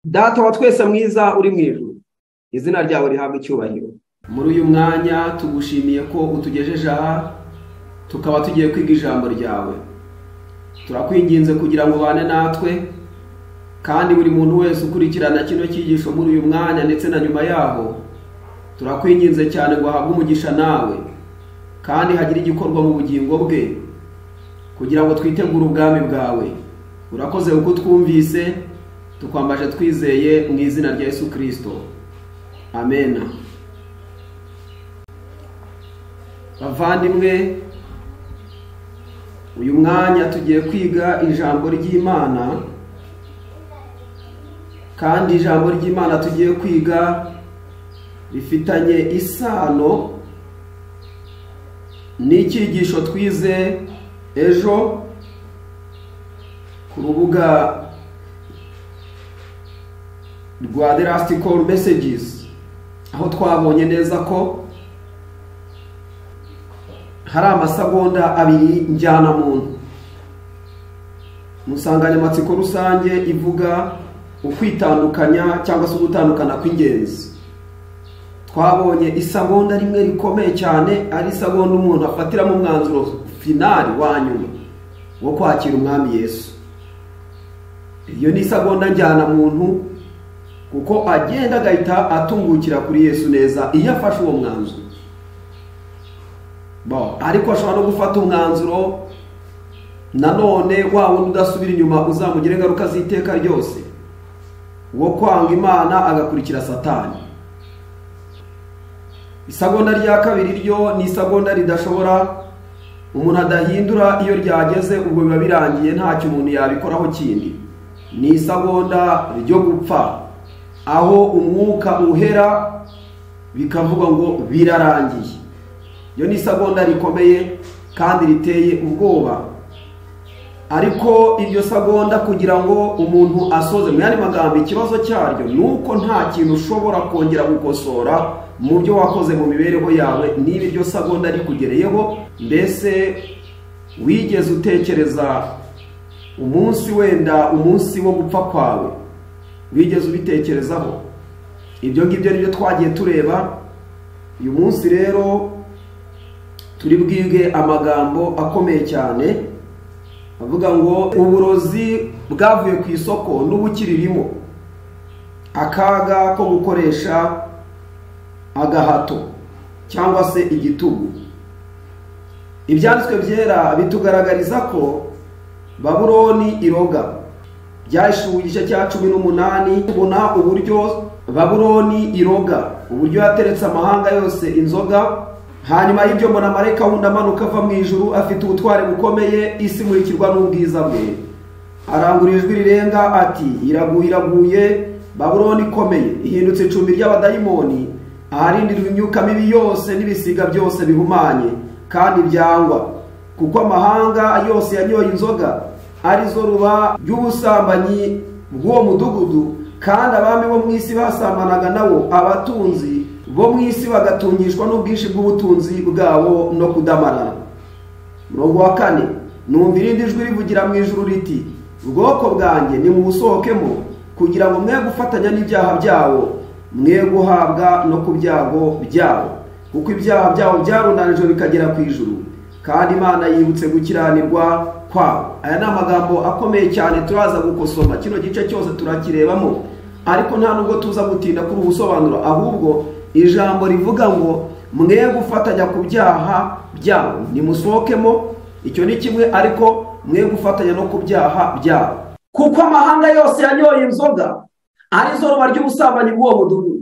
Data wa twese mwiza uri mu ijuru izina ryawe rihabwa icyubahiro muri uyu mwanya tugushimiye ko utugejeje aha tukaba tugiye kwiga ijambo ryawe turakwinginze kugira ngo ubane natwe kandi buri muntu wese ukurikirana kino cyigisho muri uyu mwanya ndetse na nyuma yaho turakwinginze cyane ngo ahabwe umugisha nawe kandi hagire igikorwa mu bugingo bwe kugira ngo twitegure ubwami bwawe urakoze uko twumvise tukwambaje twizeye mu izina rya Yesu kirisito amena bavandimwe uyu mwanya tugiye kwiga ijambo ry'imana kandi ijambo ry'imana tugiye kwiga rifitanye isano n'icyigisho twize ejo ku rubuga rwa the last call messages aho twabonye neza ko hari amasegonda abiri njyanamuntu mu nsanganyamatsiko rusange ivuga ukwitandukanya cyangwa se ugutandukana kw'ingenzi twabonye isagonda rimwe rikomeye cyane ari isagonda umuntu afatiramo umwanzuro finari wa nyuma wo kwakira umwami yesu iyo ni isagonda njyana muntu kuko agenda agahita atungukira kuri yesu neza iyo afashe uwo mwanzuro ariko ashobora no gufata umwanzuro nanone wa wundi udasubira inyuma uzamugira ingaruka z'iteka ryose wo kwanga imana agakurikira satani isagonda rya kabiri ryo ni isagonda ridashobora umuntu adahindura iyo ryageze ubwo biba birangiye ntacyo umuntu yabikoraho kindi ni isagonda ryo gupfa aho umwuka uhera bikavuga ngo birarangiye iyo ni isagonda rikomeye kandi riteye ubwoba ariko iryo sagonda kugira ngo umuntu asoze mu yandi magambo ikibazo cyaryo ni uko nta kintu ushobora kongera gukosora mu byo wakoze mu mibereho yawe niba iryo sagonda rikugereyeho mbese wigeze utekereza umunsi wenda umunsi wo gupfa kwawe wigeze ubitekerezaho ibyo ngibyo nibyo twagiye tureba uyu munsi rero turi bwige amagambo akomeye cyane avuga ngo uburozi bwavuye ku isoko n'ubukiririmo akaga ko gukoresha agahato cyangwa se igitugu ibyanditswe byera bitugaragariza ko baburoni iroga byashyuwe igice cya cumi n'umunani tubona uburyo baburoni iroga uburyo yateretse amahanga yose inzoga hanyuma y'ibyo mbona marayika wundi amanuka ava mu ijuru afite ubutwari bukomeye isi imurikirwa n'ubwiza bwe arangurura ijwi rirenga ati iraguye iraguye baburoni ikomeye ihindutse icumbi ry'abadayimoni aharindirwa imyuka mibi yose n'ibisiga byose bihumanye kandi byangwa kuko amahanga yose yanyoye inzoga arizo ruba ry'ubusambanyi bw'uwo mudugudu kandi abami bo mu isi basambanaga nabo abatunzi bo mu isi bagatungishwa n'ubwinshi bw'ubutunzi bwabo no kudamarara murongo wa kane numva irindi jwi rivugira mu ijuru riti ubwoko bwanjye nimuwusohokemo kugira ngo mwe gufatanya n'ibyaha byabo mwe guhabwa no ku byago byabo kuko ibyaha byabo byarundanijwe bikagera ku ijuru kandi imana yibutse gukiranirwa kwabo aya ni amagambo akomeye cyane turaza gukosoma kino gice cyose turakirebamo ariko nta nubwo tuza gutinda kuri ubusobanuro ahubwo ijambo rivuga ngo mwe gufatanya ku byaha byabo nimusohokemo icyo ni kimwe ariko mwe gufatanya no ku byaha byabo kuko amahanga yose yanyoye inzoga arizo ruba ry'ubusambanyi bw'uwo mudugudu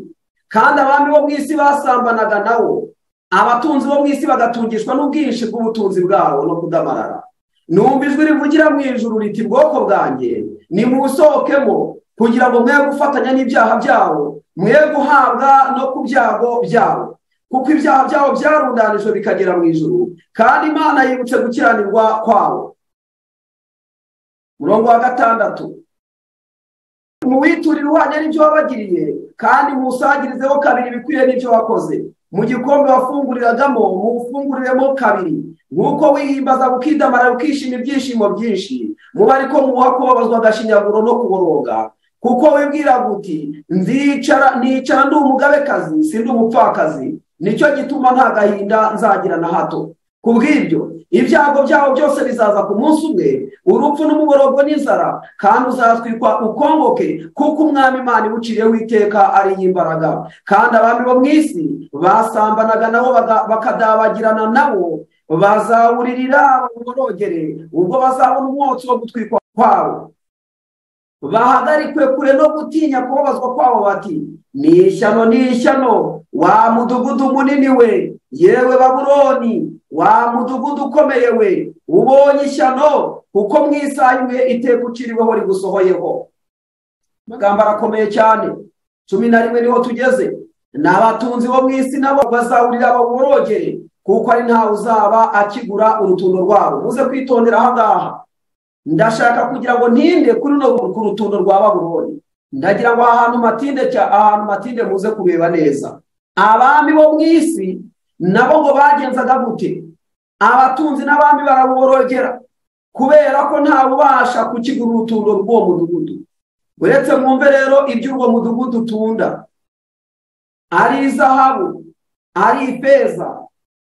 kandi abami bo mu isi basambanaga nawo abatunzi bo mu isi bagatungishwa n'ubwinshi bw'ubutunzi bwabo no kudamarara numva ijwi rivugira mu ijuru riti bwoko bwanjye nimusohokemo kugira ngo mwe gufatanya n'ibyaha byabo mwe guhabwa no ku byago byabo kuko ibyaha byabo byarundanijwe bikagera mu ijuru kandi imana yibutse gukiranirwa kwabo murongo wa gatandatu muwiturire uhanye n'ibyo wabagiriye kandi musagirizeho kabiri bikwiriye n'ibyo wakoze mu gikombe wafunguriragamo muwufunguriremo kabiri nk'uko wihimbaza ukidamara ukishima ibyishimo byinshi muba ariko muha kubabazwa agashinyaguro no kuboroga kuko wibwiraga uti nzicara nica ndi umugabekazi si ndi umupfakazi nicyo gituma nta gahinda nzagira na hato ku bw'ibyo ibyago byabo byose bizaza ku munsi umwe urupfu n'umuborogo n'inzara kandi uzatwikwa ukongoke kuko umwami imana iwuciriyeho iteka ari imbaraga kandi abami bo mu isi basambanaga nabo baga- bakadabagirana nabo bazawuririra baborogere ubwo bazabona umwotsi wo gutwikwa kwabo bahagarikwe kure no gutinya kubabazwa kwabo bati ni ishyano ni ishyano wa mudugudu munini we yewe baburoni wa mudugudu ukomeye we ubonye ishyano kuko mu isaha imwe iteka uciriweho rigusohoyeho amagambo arakomeye cyane cumi na rimwe niho tugeze ni abatunzi bo mu isi nabo bazawurira baworogere kuko ari ntawe uzaba akigura urutundo rwabo muze kwitondera aha ngaha ndashaka kugira ngo ntinde kuri runo ku rutundo rwa babuloni ndagira ngo aha hantu matinde cya- ahantu matinde muze kureba neza abami bo mu isi nabo ngo bagenzaga gute abatunzi n'abami barabuborogera kubera ko ntawe ubasha kukigura urutundo rw'uwo mudugudu uretse mwumve rero iby'urwo mudugudu utunda ari izahabu ari ifeza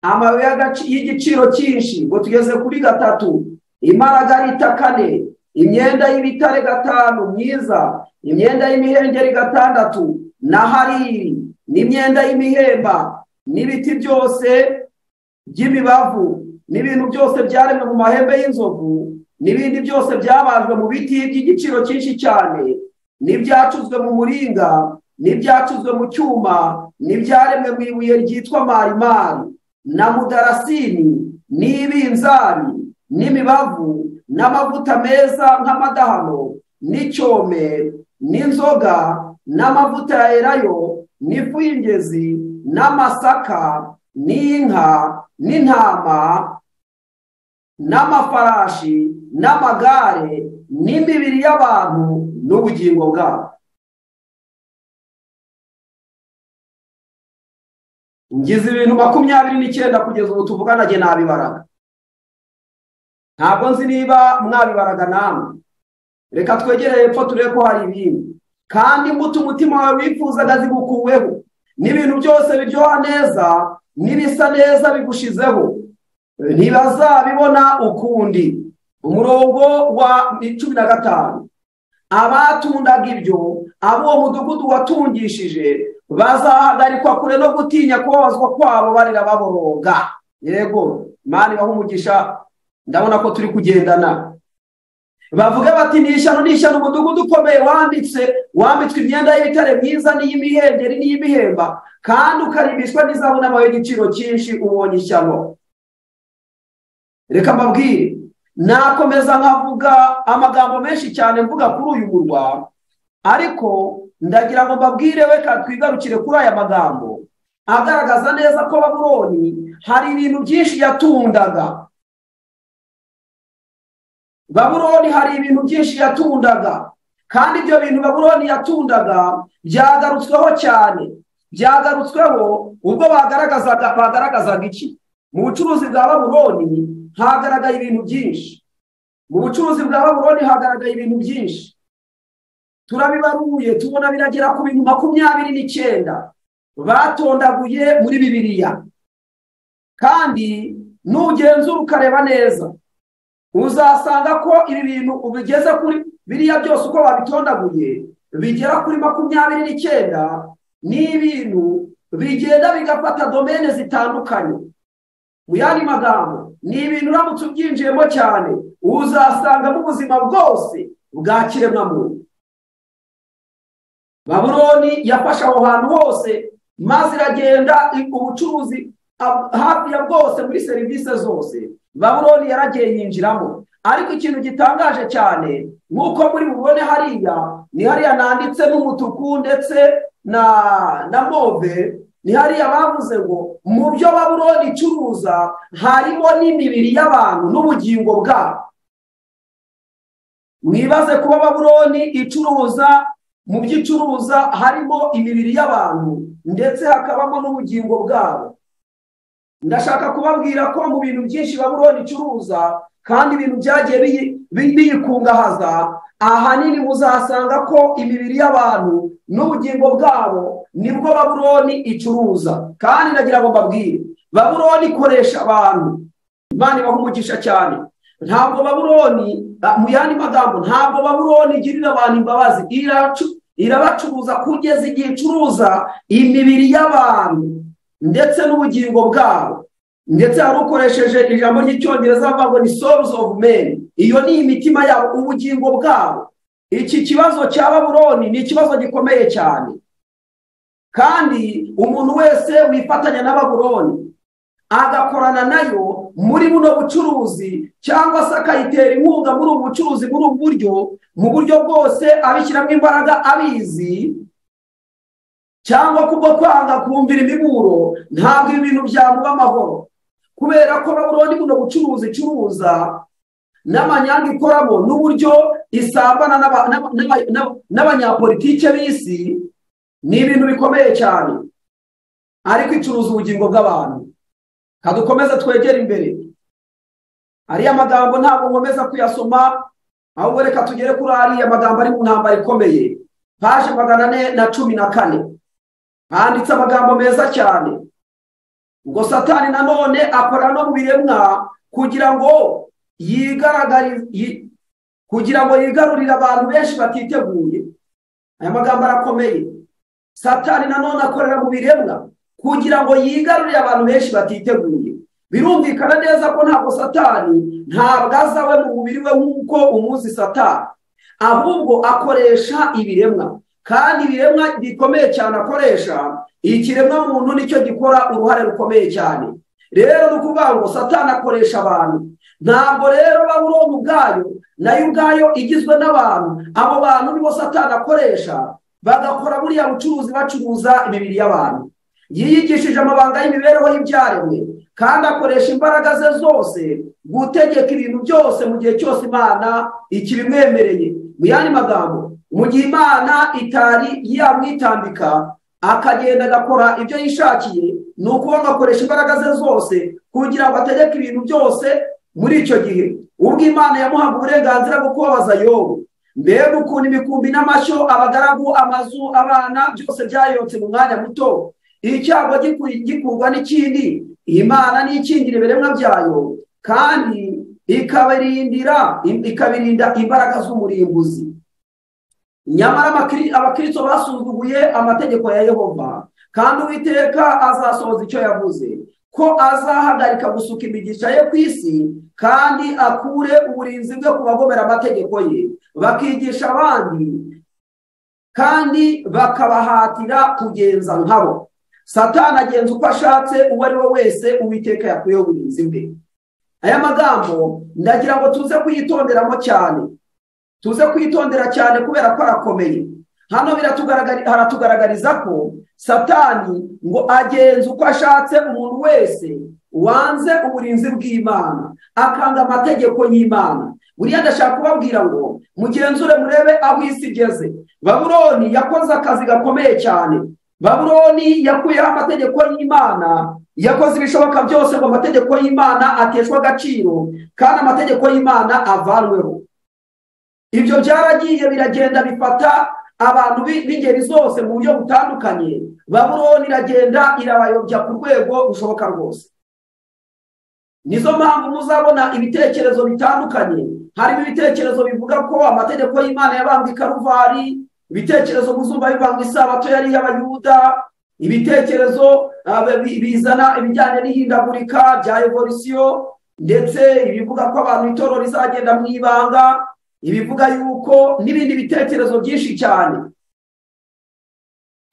amabuye y'agaci- y'igiciro cyinshi ngo tugeze kuri gatatu imaragarita kane imyenda y'ibitare gatanu myiza imyenda y'imihengeri gatandatu na hariri n'imyenda y'imihemba n'ibiti byose by'imibavu n'ibintu byose byaremwe mu mahembe y'inzovu n'ibindi byose byabajwe mu biti by'igiciro cyinshi cyane n'ibyacuzwe mu muringa n'ibyacuzwe mu cyuma n'ibyaremwe mu ibuye ryitwa marimari na mudarasini n'ibinzani n'imibavu n'amavuta meza nk'amadahano n'icyome n'inzoga n'amavuta ya elayo n'ifu y'ingezi n'amasaka n'inka n'intama n'amafarashi n'amagare n'imibiri y'abantu n'ubugingo bwabo ngize ibintu makumyabiri n'icyenda kugeza ubu tuvugana njye nabibaraga ntabwo nzi niba mwabibaraga namwe reka twegere hepfo turebe ko hari ibindi kandi imbuto umutima wawe wifuzaga zigukuweho n'ibintu byose biryoha neza n'ibisa neza bigushizeho ntibazabibona ukundi umurongo wa cumi na gatanu abatundaga ibyo abo uwo mudugudu watungishije bazahagarikwa kure no gutinya kubabazwa kwabo barira baboroga yego mani umugisha ndabona ko turi kugendana bavuga bati ni ishyano ni ishyano umudugudu ukomeye wambitse wambitswe imyenda y'ibitare myiza n'iy'imihengeri n'iy'imihemba kandi ukaribishwa n'izabu n'amabuye y'igiciro cyinshi ubonye ishyano reka mbabwire nakomeza nkavuga amagambo menshi cyane mvuga kuri uyu murwa ariko ndagira ngo mbabwire reka twigarukire kuri aya magambo agaragaza neza ko babuloni hari ibintu byinshi yatundaga babuloni hari ibintu byinshi yatundaga kandi ibyo bintu babuloni yatundaga byagarutsweho cyane byagarutsweho ubwo bagaragazaga bagaragazaga iki mu bucuruzi bwa babuloni hagaragaye ibintu byinshi mu bucuruzi bwa babuloni hagaragaye ibintu byinshi turabibaruye tubona biragera ku bintu makumyabiri n'icyenda batondaguye muri bibiliya kandi nugenzura ukareba neza uzasanga ko ibi bintu ubigeze kuri biriya byose uko babitondaguye bigera kuri makumyabiri n'icyenda ni ibintu bigenda bigafata domene zitandukanye mu yandi magambo ni ibintu uramutse ubyinjiyemo cyane uzasangamo ubuzima bwose bwa kiremwamuntu babuloni yafashe aho hantu hose maze iragenda i- ubucuruzi ab- hafi ya bwose muri serivisi zose babuloni yaragiye yinjiramo ariko ikintu gitangaje cyane nk'uko muri bubone hariya ni hariya nanditse n'umutuku ndetse na na move ni hariya bavuze ngo mu byo babuloni icuruza harimo n'imibiri y'abantu n'ubugingo bwabo mwibaze kuba babuloni icuruza mu byo icuruza harimo imibiri y'abantu ndetse hakabamo n'ubugingo bwabo ndashaka kubabwira ko mu bintu byinshi babuloni icuruza kandi ibintu byagiye biyi- bi- biyikungahaza ahanini muzasanga ko imibiri y'abantu n'ubugingo bwabo nibwo baburoni icuruza kandi nagira ngo mbabwire baburoni ikoresha abantu imana ibaha umugisha cyane ntabwo baburoni ah, mu yandi magambo ntabwo baburoni igirira abantu imbabazi Iracu- irabacuruza kugeza igihe icuruza imibiri y'abantu ndetse n'ubugingo bwabo ndetse hari ukoresheje ijambo ry'icyongereza avuga ngo ni souls of men iyo ni imitima yabo ubugingo bwabo iki kibazo cya baburoni ni ikibazo gikomeye cyane kandi umuntu wese wifatanya na baburoni agakorana nayo muri buno bucuruzi cyangwa se akayitera inkunga muri ubu bucuruzi muri ubu buryo mu buryo bwose abishyiramo imbaraga abizi cyangwa kubwo kwanga kumvira imiburo ntabwo ibi bintu byamuba amahoro kubera ko babona buno bucuruzi icuruza n'amanyanga ikoramo n'uburyo isambana n'aba- n'aba- n'aba- n'aba- n'abanyapolitike b'isi ni ibintu bikomeye cyane ariko icuruza ubugingo bw'abantu kadukomeze twegere imbere ariya magambo ntabwo nkomeza kuyasoma ahubwo reka tugere kuri ariya magambo ari mu ntambara ikomeye paje magana ane na cumi na kane handitse amagambo meza cyane ngo satani nanone akorana no mu biremwa kugira ngo yigaragari yi- kugira ngo yigarurire abantu benshi batiteguye aya magambo arakomeye satani nanone akorera mu biremwa kugira ngo yigarurire abantu benshi batiteguye birumvikana neza ko ntabwo satani ntabwo aza we mu mubiri we nk'uko umuzi satani ahubwo akoresha ibiremwa kandi ibiremwa bikomeye cyane akoresha ikiremwa muntu nicyo gikora uruhare rukomeye cyane rero ni ukuvuga ngo satani akoresha abantu ntabwo rero babuloni ubwayo nayo ubwayo igizwe n'abantu abo bantu nibo satani akoresha bagakora buriya bucuruzi bacuruza imibiri y'abantu yiyigishije amabanga y'imibereho y'ibyaremwe kandi akoresha imbaraga ze zose gutegeka ibintu byose mu gihe cyose imana ikibimwemereye mu yandi magambo mu gihe imana itari yamwitambika akagenda agakora ibyo yishakiye ni ukuvuga ngo akoresha imbaraga ze zose kugira ngo ategeke ibintu byose muri icyo gihe ubwo imana yamuhaga uburenganzira bwo kubabaza yobu mbega ukuntu imikumbi n'amashyo abagaragu amazu abana byose byayotse mu mwanya muto icyago giku- gikurwa n'ikindi imana n'ikingira ibiremwa byayo kandi ikabirindira ikabirinda imbaraga z'umurimbuzi nyamara abakiri- abakristo basuzuguye amategeko ya yehova kandi uwiteka azasohoza icyo yavuze ko azahagarika gusuka imigisha ye ku isi kandi akure uburinzi bwe ku bagomera amategeko ye bakigisha abandi kandi bakabahatira kugenza nkabo satani agenza uko ashatse uwo ari we wese uwiteka yakuyeho uburinzi bwe aya magambo ndagira ngo tuze kuyitonderamo cyane tuze kwitondera cyane kubera ko arakomeye hano biratugaragari- haratugaragariza ko satani ngo agenze uko ashatse umuntu wese wanze uburinzi bw'imana akanga amategeko y'imana buriya ndashaka kubabwira ngo mugenzure murebe aho isi igeze baburoni yakoze akazi gakomeye cyane baburoni yakuyeho amategeko y'imana yakoze ibishoboka byose ngo amategeko y'imana ateshwe agaciro kandi amategeko y'imana avanweho ibyo byaragiye biragenda bifata abantu bi- b'ingeri zose mu buryo butandukanye babuloni iragenda irabayobya ku rwego rushoboka rwose nizo mpamvu muzabona ibitekerezo bitandukanye harimo ibitekerezo bivuga ko amategeko y'imana yabambwe i karuvari ibitekerezo muzumva bivanga isabato yari iy'abayuda ibitekerezo ah, bi- bizana ibijyanye n'ihindagurika rya evolisiyo ndetse ibivuga ko abantu itorero rizagenda mu ibanga ibivuga yuko n'ibindi bitekerezo byinshi cyane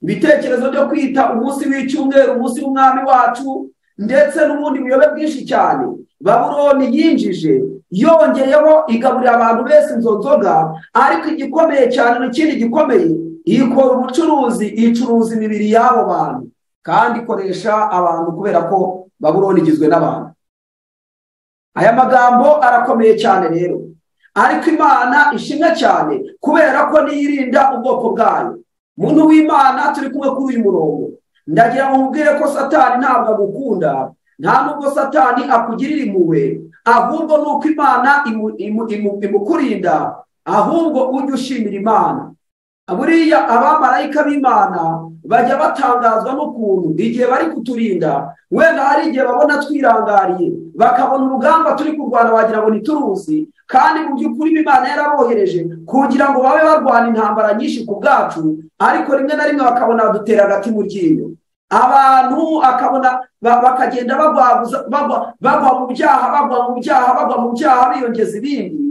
ibitekerezo byo kwita umunsi w'icyumweru umunsi w'umwami wacu ndetse n'ubundi buyobe bwinshi cyane baburoni yinjije yongeyeho igaburira abantu bese izo nzoga ariko igikomeye cyane n'ikindi gikomeye ikora ubucuruzi icuruza imibiri y'abo bantu kandi ikoresha abantu kubera ko baburoni igizwe n'abantu aya magambo arakomeye cyane rero ariko imana ishimwe cyane kubera ko niyirinda ubwoko bwayo muntu w'imana turi kumwe kuri uyu murongo ndagira ngo nkubwire ko satani ntabwo agukunda nta nubwo satani akugirira impuhwe ahubwo ni uko imana imu- imu- imu- imukurinda ahubwo ujye ushimira imana buriya abamarayika b'imana bajya batangazwa n'ukuntu igihe bari kuturinda wenda hari igihe babona twirangariye bakabona urugamba turi kurwana wagira ngo ni turuzi kandi mu by'ukuri imana yarabohereje kugira ngo babe barwana intambara nyinshi ku bwacu ariko rimwe na rimwe bakabona badutera agati mu ryinyo abantu akabona bakagenda bagwa mu byaha bagwa mu byaha bagwa mu byaha biyongeza ibindi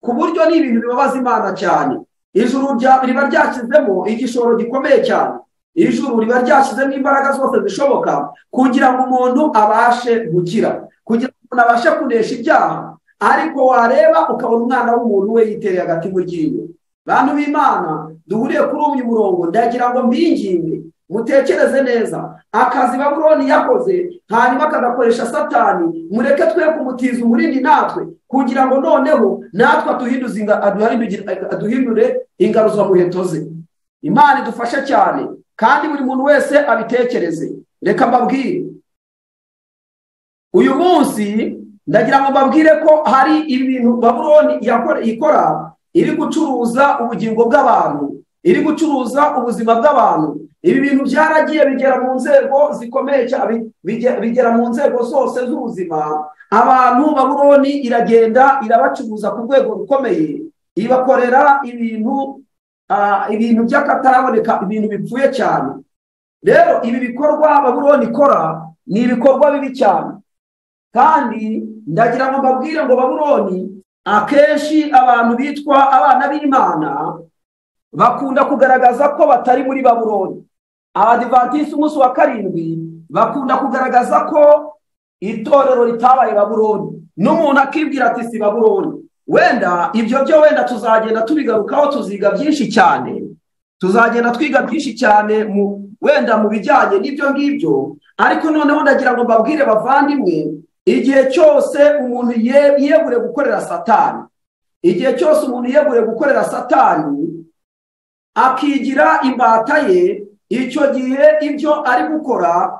ku buryo ni ibintu bibabaza imana cyane ijuru riba ryashyizemo igishoro gikomeye cyane ijuru riba ryashyizemo imbaraga zose zishoboka kugira ngo umuntu abashe gukira kugira ngo umuntu abashe kunesha ibyaha ariko wareba ukabona umwana w'umuntu we yitereye agati mu ryinyo bantu b'imana duhuriye kuri uyu murongo ndagira ngo mbinginge mutekereze neza akazi baburoni yakoze hanyuma akagakoresha satani mureke twe kumutiza umurindi natwe kugira ngo noneho natwe aduhindure ingaruzamuheto ze imana idufashe cyane kandi buri muntu wese abitekereze reka mbabwire uyu munsi ndagira ngo mbabwire ko hari ibintu baburoni ikora iri gucuruza ubugingo bw'abantu iri gucuruza ubuzima bw'abantu ibi bintu byaragiye bigera mu nzego zikomeye cyane bigera mu nzego zose z'ubuzima abantu baburoni iragenda irabacuruza ku rwego rukomeye ibakorera ibintu ibintu by'akataraboneka ibintu bipfuye cyane rero ibi bikorwa baburoni ikora ni ibikorwa bibi cyane kandi ndagira ngo mbabwire ngo baburoni akenshi abantu bitwa abana b'imana bakunda kugaragaza ko batari muri baburoni abadivatisi umunsi wa karindwi bakunda kugaragaza ko itorero ritabaye baburoni n'umuntu akibwira ati si baburoni wenda ibyo byo wenda tuzagenda tubigarukaho tuziga byinshi cyane tuzagenda twiga byinshi cyane mu wenda mu bijyanye n'ibyo ngibyo ariko noneho ndagira ngo mbabwire bavandimwe igihe cyose umuntu yegure gukorera satani igihe cyose umuntu yegure gukorera satani akigira imbata ye icyo gihe ibyo ari gukora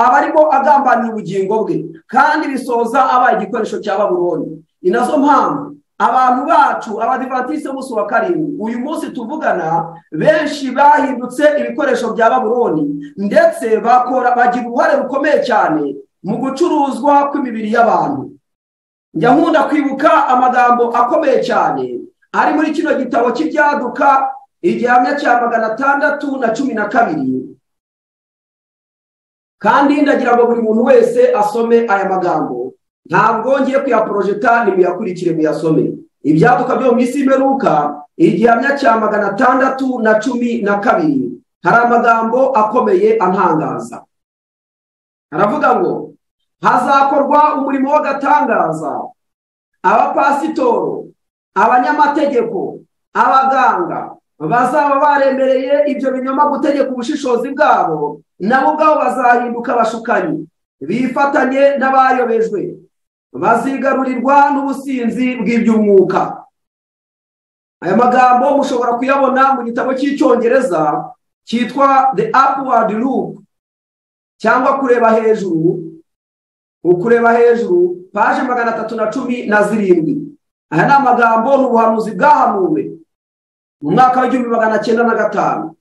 aba arimo agambanira ubugingo bwe kandi bisoza abaye igikoresho cya baburoni ni nazo mpamvu abantu bacu abadivatisi b'umunsi wa karindwi uyu munsi tuvugana benshi bahindutse ibikoresho bya baburoni ndetse bakora bagira uruhare rukomeye cyane mu gucuruzwa kw'imibiri y'abantu njya nkunda kwibuka amagambo akomeye cyane ari muri kino gitabo cy'ibyaduka igihamya cya magana atandatu na cumi na kabiri kandi ndagira ngo buri muntu wese asome aya magambo ntabwo ngiye kuyaporojeta nimuyakurikire muyasome ibyaduka byo mu isi y'imperuka igihamya cya magana atandatu na cumi na kabiri hari amagambo akomeye antangaza haravuga ngo hazakorwa umurimo w'agatangaza abapasitoro abanyamategeko abaganga bazaba baremereye ibyo binyoma gutegeka ubushishozi bwabo nabo ubwabo bazahinduka abashukanyi bifatanye n'abayobejwe bazigarurirwa n'ubusinzi bw'iby'umwuka aya magambo mushobora kuyabona mu gitabo cy'icyongereza cyitwa the upward look cyangwa kureba hejuru ukureba hejuru paje magana atatu na cumi na zirindwi aya ni amagambo ni ubuhanuzi bwahanuwe mu mwaka w'igihumbi magana cyenda na gatanu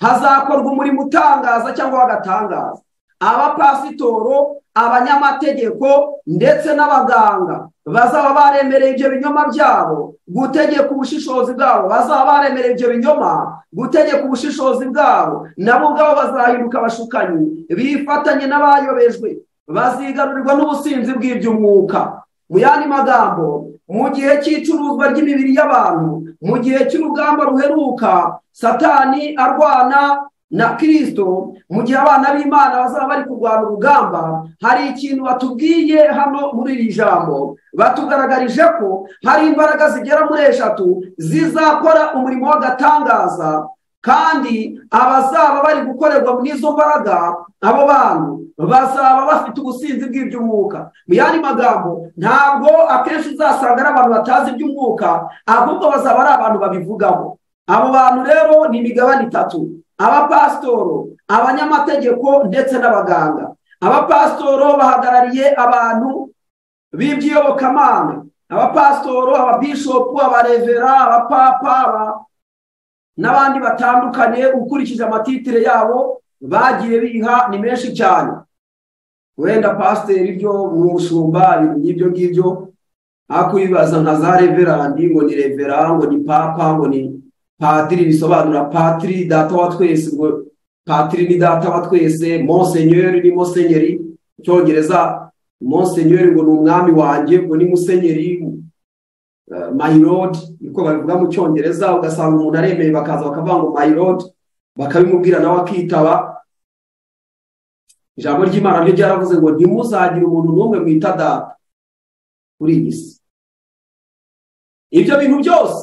hazakorwa umurimo utangaza cyangwa w'agatangaza abapasitoro abanyamategeko ndetse n'abaganga bazaba baremereye ibyo binyoma byabo gutegeka ubushishozi bwabo bazaba baremereye ibyo binyoma gutegeka ubushishozi bwabo nabo ubwabo bazahinduka abashukanyi bifatanye n'abayobejwe bazigarurirwa n'ubusinzi bw'iby'umwuka mu yandi magambo mu gihe cy'icuruzwa ry'imibiri y'abantu mu gihe cy'urugamba ruheruka satani arwana na kirisito mu gihe abana b'imana bazaba bari kurwana urugamba hari ikintu batubwiye hano muri iri jambo batugaragarije ko hari imbaraga zigera muri eshatu zizakora umurimo w'agatangaza kandi abazaba bari gukorerwa muri izo mbaraga abo bantu bazaba bafite ubusinzi bw'iby'umwuka mu yandi magambo ntabwo akenshi uzasanga ari abantu batazi iby'umwuka ahubwo bazaba ari abantu babivugaho abo bantu rero ni imigabane itatu abapasitoro abanyamategeko ndetse n'abaganga abapasitoro bahagarariye abantu b'iby'iyobokamana abapasitoro ababishopu abarevera abapapa n'abandi batandukanye ukurikije amatitire yabo bagiye biha ni menshi cyane wenda pasiteri ryo mu bushumba n'ibyo ngibyo akwibaza nka za reverandi ngo ni revera ngo ni papa ngo ni patiri bisobanura patiri data wa twese ngo patiri ni data wa twese monsenyeri ni monsenyeri icyongereza monsenyeri ngo ni umwami wanjye ngo ni musenyeri mayirodi niko babivuga mu cyongereza ugasanga umuntu aremeye bakaza bakavuga ngo mayirodi bakabimubwira nawe akitaba ijambo ry'imana ryo ryaravuze ngo ntimuzagire umuntu n'umwe mwita data kuri iyi si ibyo bintu byose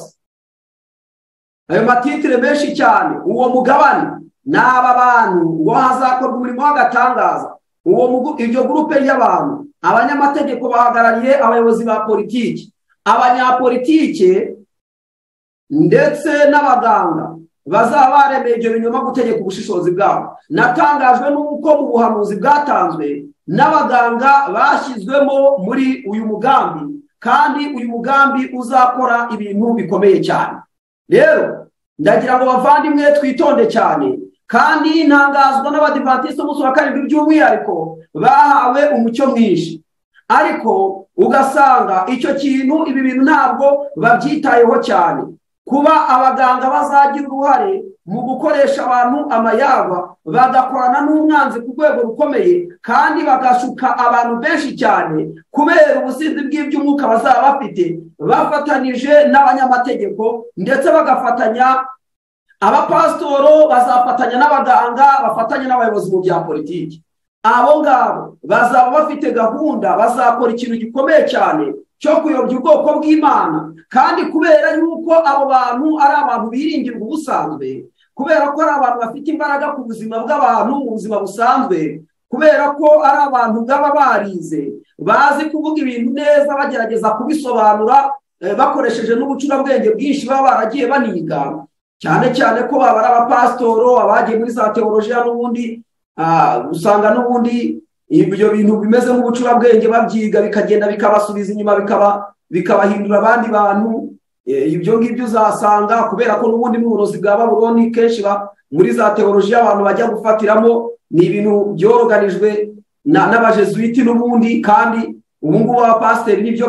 ayo matitire menshi cyane uwo mugabane ni aba bantu ngo hazakorwa umurimo w'agatangaza uwo iryo gurupe ry'abantu abanyamategeko bahagarariye abayobozi ba politiki abanyapolitike ndetse n'abaganga bazaba baremeye ibyo binyoma gutegeka ubushishozi bwabo natangajwe n'uko mu buhanuzi bwatanzwe n'abaganga bashyizwemo muri uyu mugambi kandi uyu mugambi uzakora ibintu bikomeye cyane rero ndagira ngo bavandimwe twitonde cyane kandi ntangazwa n'abadivantisite umunsi wa karindwi by'umwihariko bahawe umucyo mwinshi ariko ugasanga icyo kintu ibi bintu ntabwo babyitayeho cyane kuba abaganga bazagira uruhare mu gukoresha abantu amayagwa bagakorana n'umwanzi ku rwego rukomeye kandi bagashuka abantu benshi cyane kubera ubusinzi bw'iby'umwuka bazaba bafite bafatanije n'abanyamategeko ndetse bagafatanya abapasitoro bazafatanya n'abaganga bafatanya n'abayobozi mu bya politiki abo ngabo bazaba bafite gahunda bazakora ikintu gikomeye cyane cyo kuyobya ubwoko bw'imana kandi kubera yuko abo bantu ari abantu biringirwa ubusanzwe kubera ko ari abantu bafite imbaraga ku buzima bw'abantu mu buzima busanzwe kubera ko ari abantu baba barize bazi kuvuga ibintu neza bagerageza kubisobanura bakoresheje n'ubucurabwenge bwinshi baba baragiye baniga cyane cyane ko baba ari abapasitoro abagiye muri za teolojiya n'ubundi usanga n'ubundi ibyo bintu bimeze nk'ubucurabwenge babyiga bikagenda bikabasubiza inyuma bikabahindura abandi bantu ibyo ngibyo uzasanga kubera ko n'ubundi n'uburozi bwa baburoni kenshi muri za teolojiya abantu bajya gufatiramo ni ibintu byoroganijwe n'abajesuwiti n'ubundi kandi ubu ngubu abapasiteri nibyo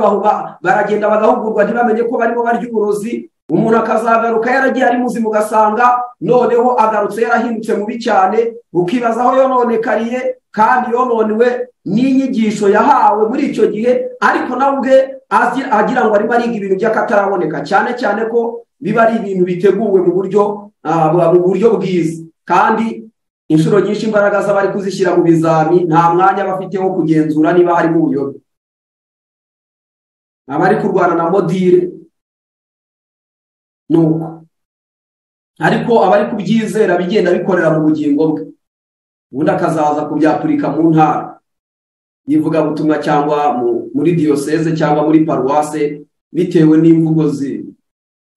baragenda bagahugurwa ntibamenye ko barimo barya uburozi umuntu akazagaruka yaragiye ari muzima ugasanga noneho agarutse yarahindutse mubi cyane ukibaza aho yononekariye kandi yononewe n'inyigisho yahawe muri icyo gihe ariko nawe ubwe agira ngo arimo ariga ibintu by'akataraboneka cyane cyane ko biba ari ibintu biteguwe mu buryo mu buryo bwiza kandi inshuro nyinshi imbaraga z'abari kuzishyira mu bizami nta mwanya bafite wo kugenzura niba harimo ubuyobe abari kurwana na modire nuko ariko abari kubyizera bigenda bikorera mu bugingo bwe ubundi akazaza kubyapurika mu ntara y'ivugabutumwa cyangwa muri diyoseze cyangwa muri paruwase bitewe n'imvugo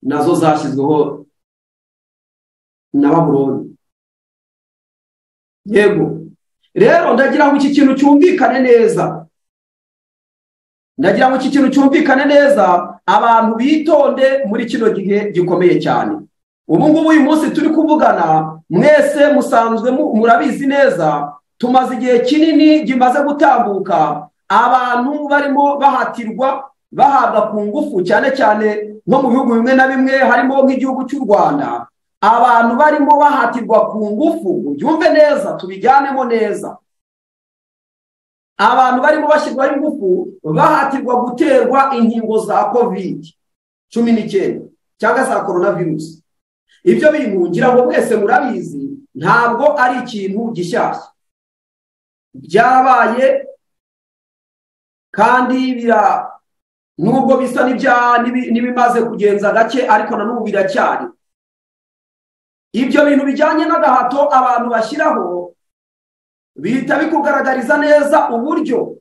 nazo zashyizweho na baburoni yego rero ndagira ngo iki kintu cyumvikane neza ndagira ngo iki kintu cyumvikane neza abantu bitonde muri kino gihe gikomeye cyane ubu ngubu uyu munsi turi kuvugana mwese musanzwe murabizi neza tumaze igihe kinini kimaze gutambuka abantu barimo bahatirwa bahabwa ku ngufu cyane cyane nko mu bihugu bimwe na bimwe harimo nk'igihugu cy'u rwanda abantu barimo bahatirwa ku ngufu ubyumve neza tubijyanemo neza abantu barimo bashyirwaho ingufu bahatirwa guterwa inkingo za kovide cumi n'icyenda cyangwa za korona virusi ibyo bintu ngira ngo mwese murabizi ntabwo ari ikintu gishyashya byarabaye kandi bira nubwo bisa n'ibimaze kugenza gake ariko na n'ubu biracyari ibyo bintu bijyanye n'agahato abantu bashyiraho bihita bikugaragariza neza uburyo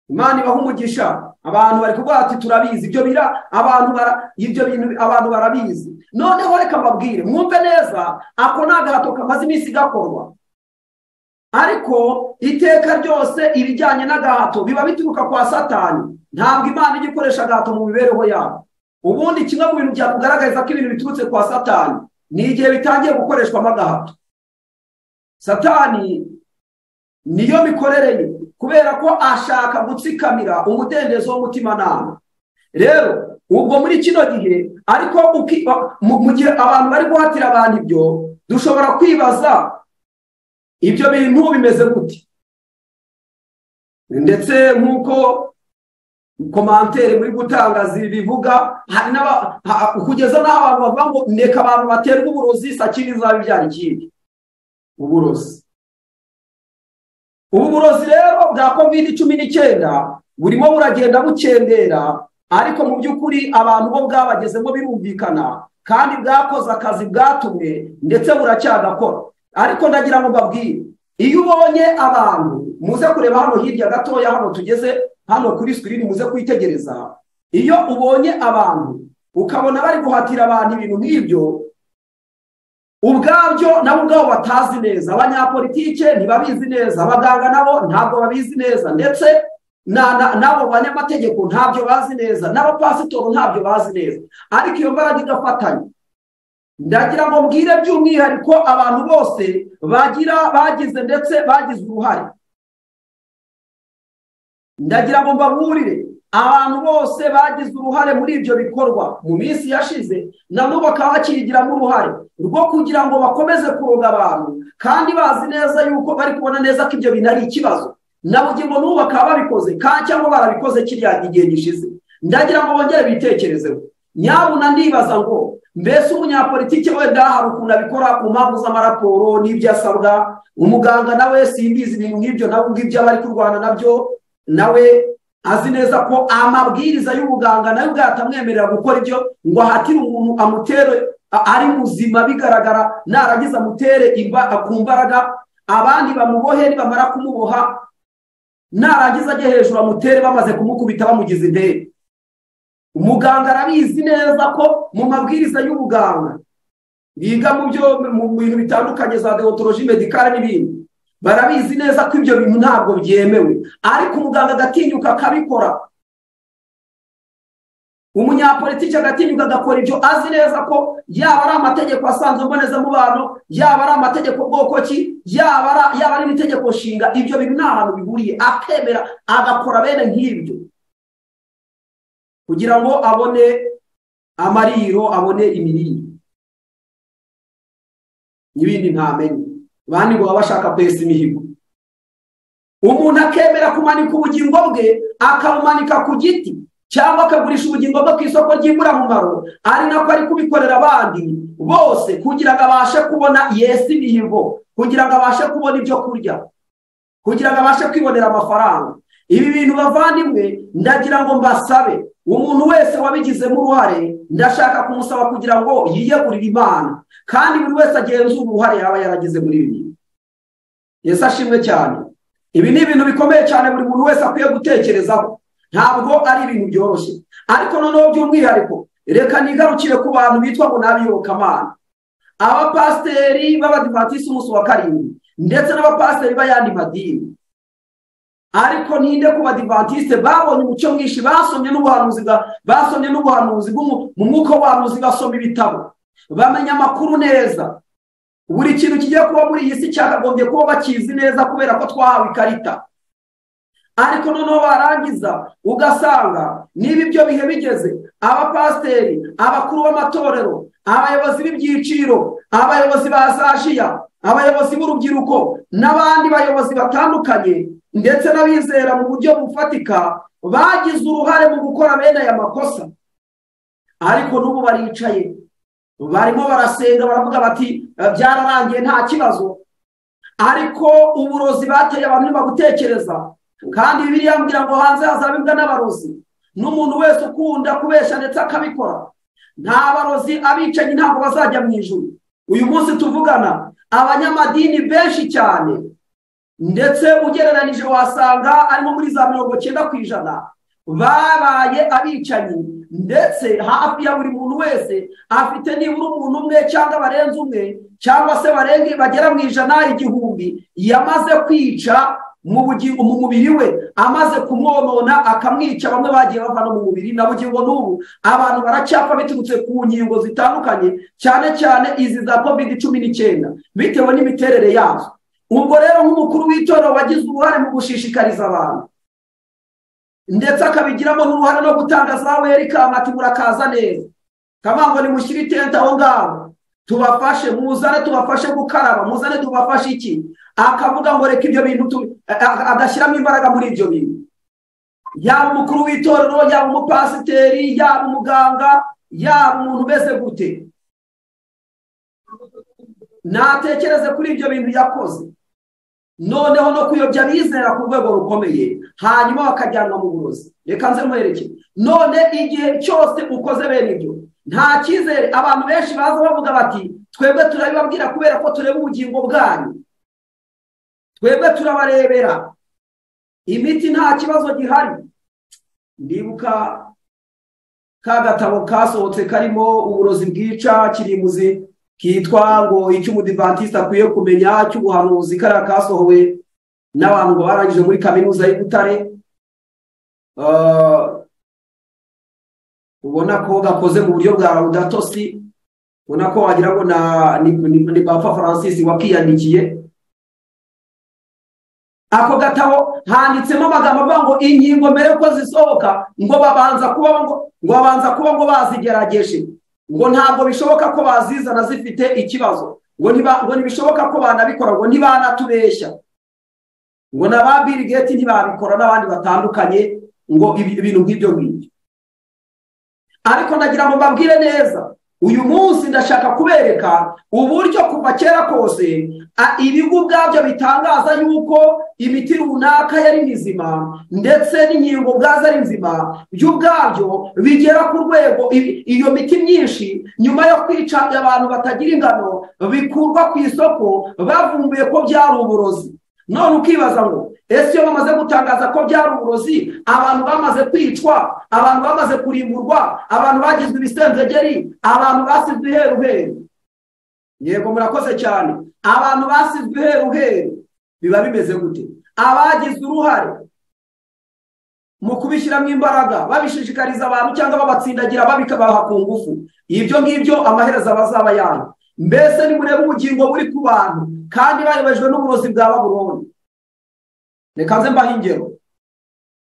imana ibaha umugisha abantu bari kuvuga bati turabizi ibyo bira abantu ibyo bintu abantu barabizi noneho reka mbabwire mwumve neza ako ni agahato kamaze iminsi gakorwa ariko iteka ryose ibijyanye n'agahato biba bituruka kwa satani ntabwo imana ijya ikoresha agahato mu mibereho yabo ubundi kimwe mu bintu byakugaragariza ko ibintu biturutse kwa satani ni igihe bitangiye gukoreshwamo agahato satani niyo mikorere ye kubera ko ashaka gutsikamira umudendezo w'umutimanama rero ubwo muri kino gihe ariko mu gihe abantu bari guhatira abantu ibyo dushobora kwibaza ibyo bintu bimeze gute ndetse nk'uko komantere muri gutangaza ibi bivuga kugeza n'aho abantu bavuga ngo ndeka abantu baterwa uburozi sakiri izaba ibyara ikindi uburozi ubu burozi rero bwa kovide cumi n'icyenda burimo buragenda bukendera ariko mu by'ukuri abantu bo bwabagezemo birumvikana kandi bwakoze akazi bwatumwe ndetse buracyagakora ariko ndagira ngo mbabwire iyo ubonye abantu muze kureba hano hirya gatoya hano tugeze hano kuri sikirini muze kwitegereza iyo ubonye abantu ukabona bari guhatira abantu ibintu nk'ibyo ubwabyo nabo ubwabo batazi neza abanyapolitike ntibabizi neza abaganga nabo ntabwo babizi neza ndetse n'abo banyamategeko ntabyo bazi neza n'abapasitoro ntabyo bazi neza ariko iyo mbaraga igafatanya ndagira ngo mbwire by'umwihariko abantu bose bagira bagize ndetse bagize uruhare ndagira ngo mbaburire abantu bose bagize uruhare muri ibyo bikorwa mu minsi yashize nabo bakaba bakiyigiramo uruhare rwo kugira ngo bakomeze kuroga abantu kandi bazi neza yuko bari kubona neza ko ibyo bintu ari ikibazo na bugingo n'ubu bakaba babikoze kandi cyangwa barabikoze kiriya igihe gishize ndagira ngo bongere bitekerezeho nyabuna ndibaza ngo mbese umunyapolitike wenda hari ukuntu abikora ku mpamvu z'amaraporo n'ibyo asabwa umuganga nawe simbizi ibintu nk'ibyo nawe ngibyo aba ari kurwana nabyo nawe azi neza ko amabwiriza y'ubuganga nayo ubwayo atamwemerera gukora ibyo ngo ahatire umuntu amutere ari muzima bigaragara narangiza amutere ku mbaraga abandi bamubohe nibamara kumuboha narangiza ajye hejuru amutere bamaze kumukubita bamugize intebe umuganga arabizi neza ko mu mabwiriza y'ubuganga biga mu byo mu bintu bitandukanye za deontologi medikare n'ibindi barabizi neza ko ibyo bintu ntabwo byemewe ariko umuganga agatinyuka akabikora umunyapolitiki agatinyuka agakora ibyo azi neza ko yaba ari amategeko asanzwe mbonezamubano yaba ari amategeko bwokoki yaba ari n'itegeko nshinga ibyo bintu nta hantu bihuriye akemera agakora bene nk'ibyo kugira ngo abone amariro abone imirire n'ibindi ntamenye bandi ngo baba bashaka kwesa imihigo umuntu akemera kumanika ubugingo bwe akabumanika ku giti cyangwa akagurisha ubugingo bwe ku isoko ry'imburamumaro ari nako ari kubikorera abandi bose kugira ngo abashe kubona yesi imihigo kugira ngo abashe kubona ibyo kurya kugira ngo abashe kwibonera amafaranga ibi bintu bavandimwe ndagira ngo mbasabe umuntu wese wabigizemo uruhare ndashaka kumusaba kugira ngo yiyegurire imana kandi buri wese agenzura uruhare yaba yaragize muri ibi bintu yesu ashimwe cyane ibi ni ibintu bikomeye cyane buri muntu wese akwiye gutekerezaho ntabwo ari ibintu byoroshye ariko noneho by'umwihariko reka nigarukire ku bantu bitwa ngo n'abiyobokamana abapasiteri b'abadivatisi umunsi wa karindwi ndetse n'abapasiteri b'ayandi madini ariko ninde ku badivantiste babonye umuco mwinshi basomye n'ubuhanuzi basomye n'ubuhanuzi mu mwuka w'ubuhanuzi basoma ibitabo bamenya amakuru neza buri kintu kigiye kuba muri iyi si cyakagombye kuba bakizi neza kubera ko twahawe ikarita ariko noneho barangiza ugasanga niba ibyo bihe bigeze abapasiteri abakuru b'amatorero abayobozi b'ibyiciro abayobozi ba sashiya abayobozi b'urubyiruko n'abandi bayobozi batandukanye ndetse n'abizera mu buryo bufatika bagize uruhare mu gukora bene aya makosa ariko n'ubu baricaye barimo barasenga baravuga bati byararangiye nta kibazo ariko uburozi bateye abantu ntibagutekereza kandi biriya mbwira ngo hanze hazabibwa n'abarozi n'umuntu wese ukunda kubeshya ndetse akabikora nta barozi abicanyi ntabwo bazajya mu ijuru uyu munsi tuvugana abanyamadini benshi cyane ndetse ugereranije wasanga arimo muri za mirongo cyenda ku ijana babaye abicanyi ndetse hafi ya buri muntu wese afite nibura umuntu umwe cyangwa barenze umwe cyangwa se barenga bagera mu ijana igihumbi yamaze kwica mu bugingo mu mubiri we amaze kumwonona akamwica bamwe bagiye bava no mu mubiri na bugingo n'ubu abantu baracyapfa biturutse ku nkingo zitandukanye cyane cyane izi za covid cumi n'icyenda bitewe n'imiterere yazo ubwo rero nk'umukuru w'itorero wagize uruhare mu gushishikariza abantu ndetse akabigiramo n'uruhare no gutanga za weri kamati murakaza neza kamango ni mushyire itente aho ngaho tubafashe muzane tubafashe gukaraba muzane tubafashe iki akavuga ngo reka ibyo bintu agashyiramo imbaraga muri ibyo bintu yaba umukuru w'itorero yaba umupasiteri yaba umuganga yaba umuntu umeze gute natekereze kuri ibyo bintu yakoze noneho no kuyobya abizera ku rwego rukomeye hanyuma bakajyanwa mu burozi reka nze muherekeye none igihe cyose ukoze bene ibyo nta cyizere abantu benshi baza bavuga bati twebwe turabibabwira kubera ko tureba ubugingo bwanyu twebwe turabarebera imiti nta kibazo gihari ndibuka ka gatabo kasohotse karimo uburozi bwica kirimuzi kitwa ngo icyo umudivantisite akwiye kumenya cy'ubuhanuzi kariya kasohowe n'abantu ngo barangije muri kaminuza y'i butare ubona ko gakoze mu buryo bwa budatoswi ubona ko wagira ngo ni bapfa francis wakiyandikiye ako gatabo handitsemo amagambo avuga ngo inkingo mbere ko zisohoka ngo babanza kuba ngo babanza kuba ngo bazigerageje ngo ntabwo bishoboka ko bazizana zifite ikibazo ngo ntibishoboka ko banabikora ngo ntibanatubeshya ngo na ba Bill Gates ntibabikora n'abandi batandukanye ngo ibintu nk'ibyo ngibyo ariko ndagira ngo mbabwire neza uyu munsi ndashaka kubereka uburyo kuva kera kose ibigo ubwabyo bitangaza yuko imiti runaka yari mizima ndetse n'inkingo ubwazo ari nzima byo ubwabyo bigera ku rwego iyo miti myinshi nyuma yo kwica abantu batagira ingano bikurwa ku isoko bavumbuye ko byari uburozi none ukibaza ngo ese iyo bamaze gutangaza ko byari uburozi abantu bamaze kwicwa abantu bamaze kurimburwa abantu bagizwe ibisenzegeri abantu basizwe iheru heru yego murakoze cyane abantu basizwe iheru heru biba bimeze gute abagize uruhare mu kubishyiramo imbaraga babishishikariza abantu cyangwa babatsindagira babikabaha ku ngufu ibyo ngibyo amaherezo abazaba yanga mbese nimurebe ubugingo buri ku bantu kandi bayobejwe n'uburozi bwa baburoni reka nze mbaho ingero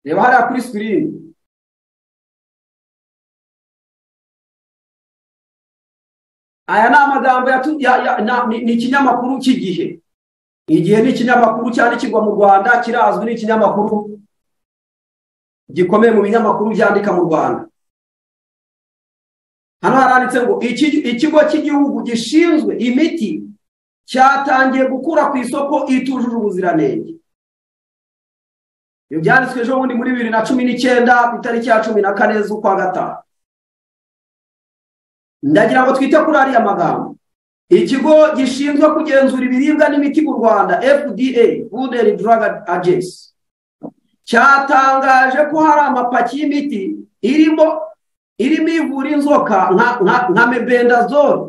reba hariya kuri sikirini aya ni amagambo ni ikinyamakuru cy'igihe igihe ni ikinyamakuru cyandikirwa mu rwanda kirazwi ni ikinyamakuru gikomeye mu binyamakuru byandika mu rwanda hano haranditse ngo ikigo cy'igihugu gishinzwe imiti cyatangiye gukura ku isoko itujuje ubuziranenge ibyo byanditswe ejo bundi muri bibiri na cumi n'icyenda ku itariki ya cumi na kane z'ukwa gatanu ndagira ngo twite kuri ariya magambo ikigo gishinzwe kugenzura ibiribwa n'imiti mu rwanda fda food and drug agency cyatangaje ko hari amapaki y'imiti irimo irimo ivura inzoka nka mebendazole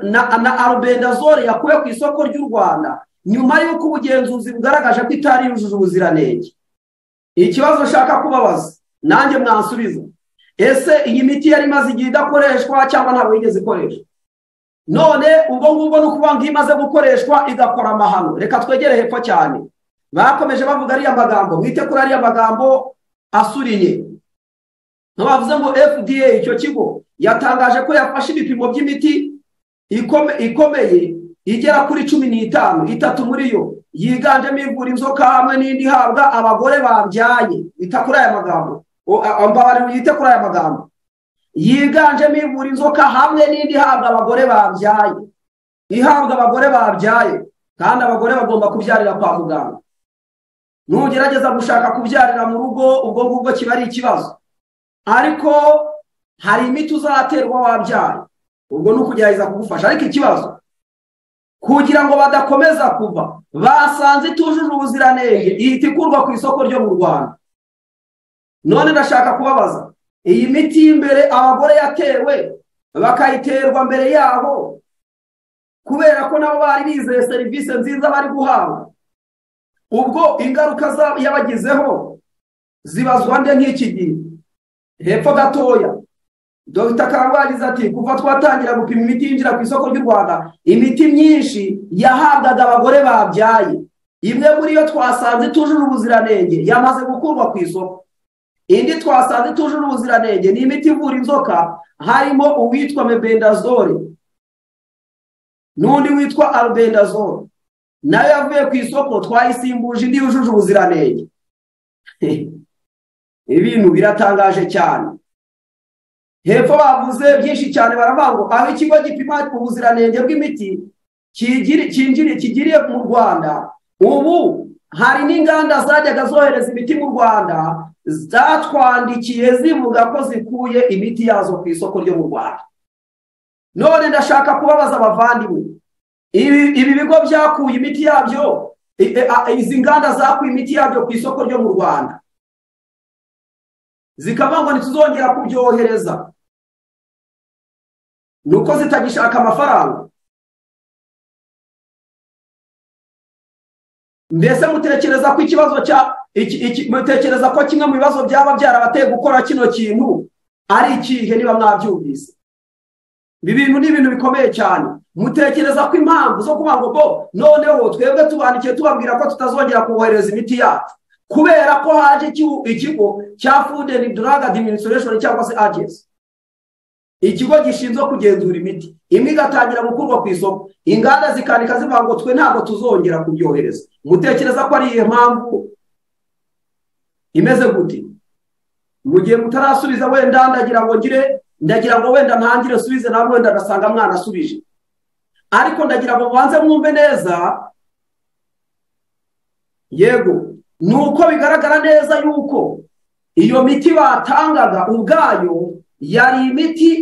na arubendazole yakuwe ku isoko ry'u rwanda nyuma y'uko ubugenzuzi bugaragaje ko itari yujuje ubuziranenge ikibazo nshaka kubabaza nanjye mwansubiza ese iyi miti yari imaze igihe idakoreshwa cyangwa ntabwo yigeze ikoreshwa none ubwo ngubwo ni ukuvuga ngo iyo imaze gukoreshwa igakora amahano reka twegere hepfo cyane bakomeje bavuga ariya magambo mwite kuri ariya magambo asuriye ntibavuze ngo fda icyo kigo yatangaje ko yafashe ibipimo by'imiti ikomeye igera kuri cumi n'itanu itatu muri yo yiganjemo ivura inzoka hamwe n'indi ihabwa abagore babyaye bita kuri aya magambo mbabare wite kuri aya magambo yiganjemo ivura inzoka hamwe n'indi ihabwa abagore babyaye ihabwa abagore babyaye kandi abagore bagomba kubyarira kwa muganga nugerageza gushaka kubyarira mu rugo ubwo ngubwo kiba ari ikibazo ariko hari imiti uzaterwa wabyaye ubwo ni ukugerageza kugufasha ariko ikibazo kugira ngo badakomeza kuva basanze itujuje ubuziranenge ihita ikurwa ku isoko ryo mu rwanda none ndashaka kubabaza iyi miti y'imbere abagore yatewe bakayiterwa mbere yabo kubera ko nabo bari bizeye serivisi nziza bari guhabwa ubwo ingaruka zabo yabagizeho zibazwa nde nk'iki gihe hepfo gatoya dogita karangagize ati kuva twatangira gupima imiti yinjira ku isoko ry'u rwanda imiti myinshi yahabwaga abagore babyaye imwe muri yo twasanze itujuje ubuziranenge yamaze gukurwa ku isoko indi twasanze itujuje ubuziranenge ni imiti ivura inzoka harimo uwitwa mebendazole n'undi witwa albendazole nayo yavuye ku isoko twayisimbuje indi yujuje ubuziranenge ibintu biratangaje cyane hepfo bavuze byinshi cyane baravuga aho ikigo gipima ubuziranenge bw'imiti kigiriye mu rwanda ubu hari n'inganda zajyaga zohereza imiti mu rwanda zatwandikiye zivuga ko zikuye imiti yazo ku isoko ryo mu rwanda none ndashaka kubabaza abavandimwe ibi bigo byakuye imiti yabyo izi nganda zakuye imiti yabyo ku isoko ryo mu rwanda zikaba ngo ntituzongera kubyohereza ni uko zitagishaka amafaranga mbese mutekereza ko ikibazo cya mutekereza ko kimwe mu bibazo byaba byarabateye gukora kino kintu ari ikihe niba mwabyumvise ibi bintu ni ibintu bikomeye cyane mutekereza ko impamvu zo kuvuga ngo noneho twebwe tubandikiye tubabwira ko tutazongera kubohereza imiti yacu kubera ko haje ikigo cya food and drug administration cyangwa se agency ikigo gishinzwe kugenzura imiti imwe igatangira gukurwa ku isoko inganda zikandika zivuga ngo twe ntabwo tuzongera kubyohereza mutekereza ko ari iyo mpamvu imeze gute mu gihe mutarasubiza wenda ndagira ngo ngire ndagira ngo wenda ntangire subize nawe wenda ndasanga mwanasubije ariko ndagira ngo mubanze mwumve neza yego ni uko bigaragara neza yuko iyo miti batangaga ubwayo yari imiti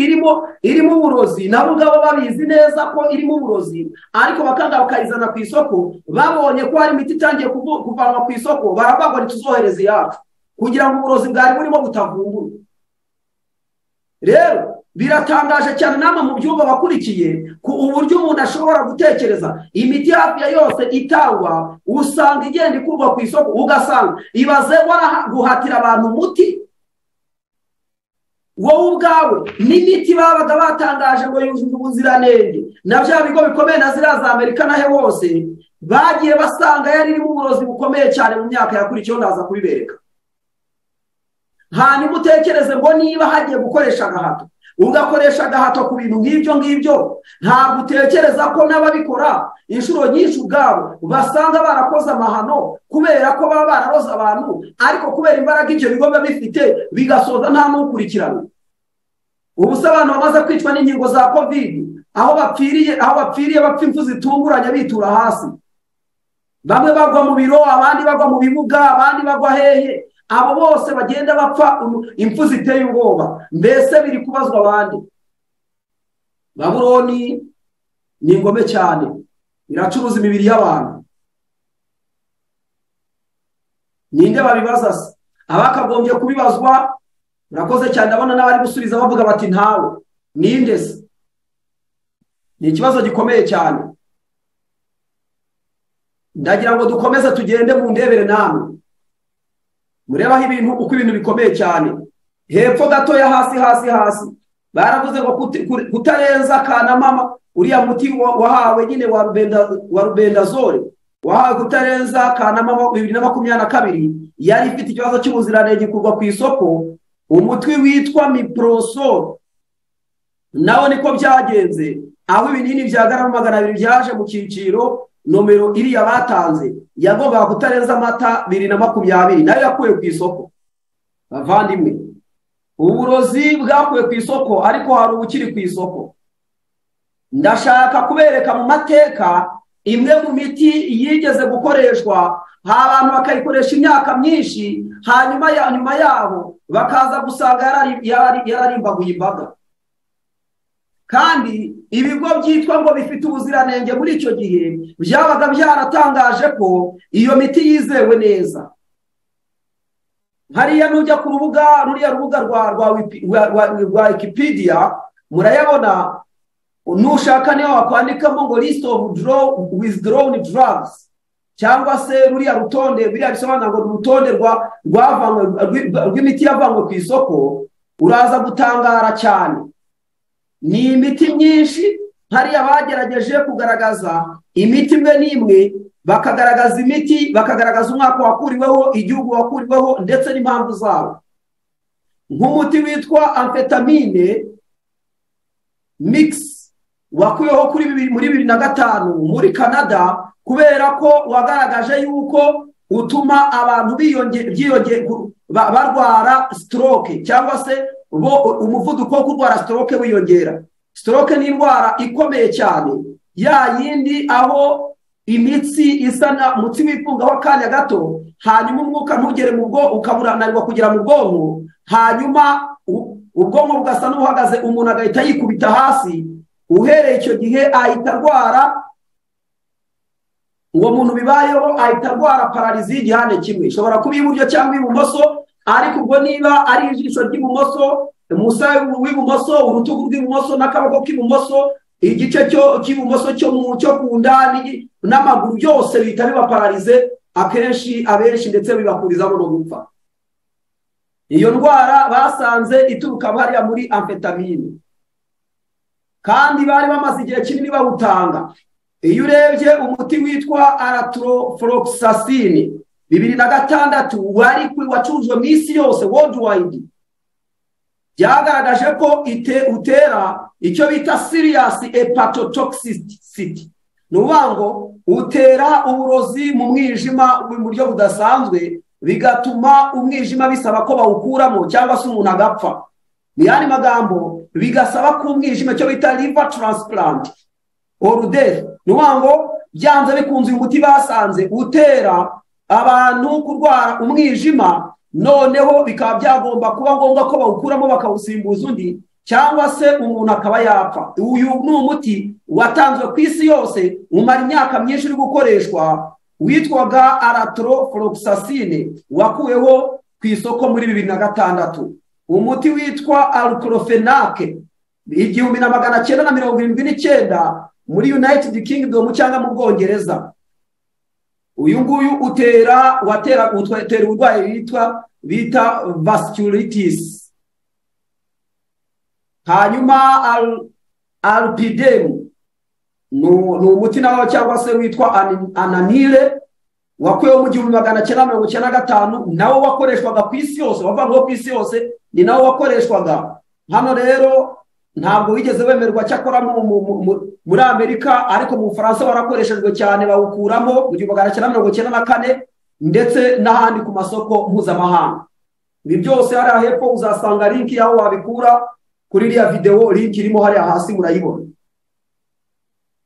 irimo irimo uburozi nabo ubwabo babizi neza ko irimo uburozi ariko bakanga bakayizana ku isoko babonye ko hari imiti itangiye kuvanwa ku isoko baravuga ngo tuzohereze iyacu kugira ngo uburozi bwari burimo butavumbura rero biratangaje cyane nama mu byumba bakurikiye ku uburyo umuntu ashobora gutekereza imiti hafi ya yose itangwa usanga igenda ikurwa ku isoko ugasanga ibaze guhatira abantu umuti wowe ubwawe n'imiti babaga batangaje ngo yujuje ubuziranenge na bya bigo bikomeye na ziriya za amerika nahe hose bagiye basanga yari irimo uburozi bukomeye cyane mu myaka yakurikiyeho ndaza kubibereka hanyuma utekereze ngo niba hagiye gukoresha agahato ugakoresha agahato ku bintu nk'ibyo ngibyo ntabwo utekereza ko n'ababikora inshuro nyinshi ubwabo basanga barakoze amahano kubera ko baba bararoze abantu ariko kubera imbaraga ibyo bigo biba bifite bigasoza nta n'ukurikirana ubu se abantu bamaze kwicwa n'inkingo za kovidi aho bapfiriye aho bapfiriye bapfa impfu zitunguranye bitura hasi bamwe bagwa mu biro abandi bagwa mu bibuga abandi bagwa hehe abo bose bagenda bapfa impfu ziteye ubwoba mbese biri kubazwa abandi baburoni ni ingome cyane iracuruza imibiri y'abantu ninde babibaza se abakagombye kubibazwa murakoze cyane ndabona n'abari gusubiza bavuga bati ntawe ninde se ni ikibazo gikomeye cyane ndagira ngo dukomeze tugende mu ndebere namwe mureba aho ibintu uko ibintu bikomeye cyane hepfo gatoya hasi hasi hasi baravuze ngo kutarenza kanamama uriya muti wahawe nyine wa rubendazore wahawe kutarenza kanamama bibiri na makumyabiri na kabiri yari ifite ikibazo cy'ubuziranenge kugwa ku isoko umutwe witwa miporosoro nawe niko byagenze aho ibinini bya garama magana abiri byaje mu cyiciro nomero iriya batanze yagombaga kutarenza amata bibiri na makumyabiri nayo yakuwe ku isoko bavandimwe uburozi bwakuwe ku isoko ariko hari ubukiri ku isoko ndashaka kubereka mu mateka imwe mu miti yigeze gukoreshwa abantu bakayikoresha imyaka myinshi hanyuma ya nyuma yabo bakaza gusanga yararimbaguye imbaga kandi ibigo byitwa ngo bifite ubuziranenge muri icyo gihe byabaga byaratangaje ko iyo miti yizewe neza hariya nujya ku rubuga ruriya rubuga rwa rwa wipi- rwa- rwa- rwa wikipedia murayabona nushaka niyo wakwandikamo ngo list of draw, withdrawn drugs cyangwa se ruriya rutonde biriya bisobanura ngo ni urutonde rwa rwavanywe rw- rw'imiti yavanywe ku isoko uraza gutangara cyane ni imiti myinshi hariya bagerageje kugaragaza imiti imwe n'imwe bakagaragaza imiti bakagaragaza umwaka wakuriweho igihugu wakuriweho ndetse n'impamvu zawo nk'umuti witwa amfetamine mix wakuyeho kuri bibiri- muri bibiri na gatanu muri canada kubera ko wagaragaje yuko utuma abantu biyonge- byiyonge- gu- ba- barwara stroke cyangwa se bo umuvuduko wo kurwara stroke wiyongera stroke ni indwara ikomeye cyane ya yindi aho imitsi isa na umutsi wifungaho akanya gato hanyuma umwuka ntugere mu bwonko ukaburananirwa kugera mu bwonko hanyuma u- ubwonko bugasa n'uhagaze umuntu agahita yikubita hasi uhereye icyo gihe ahita arwara uwo muntu bibayeho ahita arwara pararizi y'igihande kimwe ishobora kuba iburyo cyangwa ibumoso ariko ubwo niba ari ijisho ry'ibumoso umusaya w'ibumoso urutugu rw'ibumoso n'akaboko k'ibumoso igice cyo cy'ibumoso cyo mu cyo ku nda n'igi- n'amaguru byose bihita biba pararize akenshi abenshi ndetse bibakurizamo no gupfa iyo ndwara basanze ituruka hariya muri amfetamine kandi bari bamaze igihe kinini bawutanga iyo urebye umuti witwa aratoroforogisasine bibiri na gatandatu wari ku- wacurujwe mu isi yose worldwide byagaragaje ko ite- utera icyo bita serious hepatotoxicity ni ukuvuga ngo utera uburozi mu mwijima mu buryo budasanzwe bigatuma umwijima bisaba ko bawukuramo cyangwa se umuntu agapfa mu yandi magambo bigasaba ko umwijima cyo bita liver transplant oruderi ni ukuvuga ngo byanze bikunze uyu muti basanze utera abantu kurwara umwijima noneho bikaba byagomba kuba ngombwa ko bawukuramo bakawusimbuza undi cyangwa se umuntu akaba yapfa uyu ni umuti watanzwe ku isi yose umara imyaka myinshi uri gukoreshwa witwaga aratoroforogisasine wakuweho ku isoko muri bibiri na gatandatu umuti witwa arukorofenake igihumbi na magana cyenda na mirongo irindwi n'icyenda muri united kingdom cyangwa mu bwongereza uyu nguyu utera watera utera uburwayi bwitwa bita vasculitis hanyuma al- alpidem ni ni umuti nawo cyangwa se witwa ani- ananire wakuyeho mu gihumbi magana cyenda mirongo icyenda na gatanu nawo wakoreshwaga ku isi yose wavanyweho ku isi yose ni nawo wakoreshwaga hano rero ntabwo wigeze wemerwa cyakora mu- mu- mu- mu- muri amerika ariko mu bufaransa warakoreshejwe cyane bawukuramo mu gihumbi magana cyenda mirongo icyenda na kane ndetse n'ahandi ku masoko mpuzamahanga ibi byose hariya hepfo uzasanga linki y'aho wabikura kuri iriya videwo linki irimo hariya hasi murayibona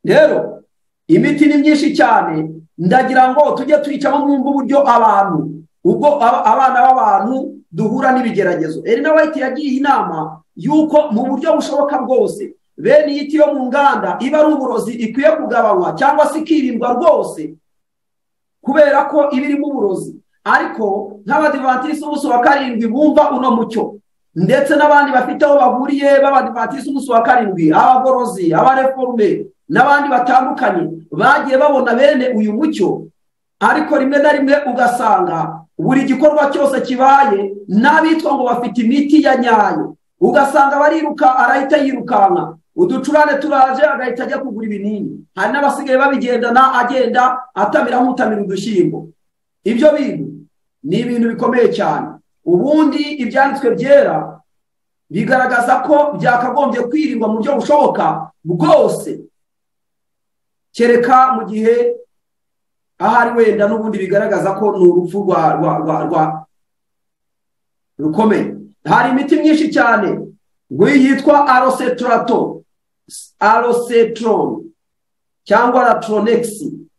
rero imiti ni myinshi cyane ndagira ngo tujye tuyicamo mwumva uburyo abantu ubwo aba- abana b'abantu duhura n'ibigeragezo erina white yagiye inama y'uko mu buryo bushoboka bwose bene iyi ti yo mu nganda iba ari uburozi ikwiye kugabanywa cyangwa se ikirindwa rwose kubera ko iba irimo uburozi ariko nk'abadivatisi umunsi wa karindwi bumva uno mucyo ndetse n'abandi bafite aho bahuriye b'abadivatisi umunsi wa karindwi abagorozi abareforume n'abandi batandukanye bagiye babona bene uyu mucyo ariko rimwe na rimwe ugasanga buri gikorwa cyose kibaye n'abitwa ngo bafite imiti ya nyayo ugasanga bariruka arahita yirukanka uducurane turaje agahita ajya kugura ibinini hari n'abasigaye babigendana agenda atamira nk'utamira udushyimbo ibyo bintu ni ibintu bikomeye cyane ubundi ibyanditswe byera bigaragaza ko byakagombye kwirindwa mu buryo bushoboka bwose kereka mu gihe ahari wenda n'ubundi bigaragaza ko ni urupfu rwa rwa rwa rwa rukomeye hari imiti myinshi cyane ngo iyi yitwa aroseturato arosetrone cyangwa latronex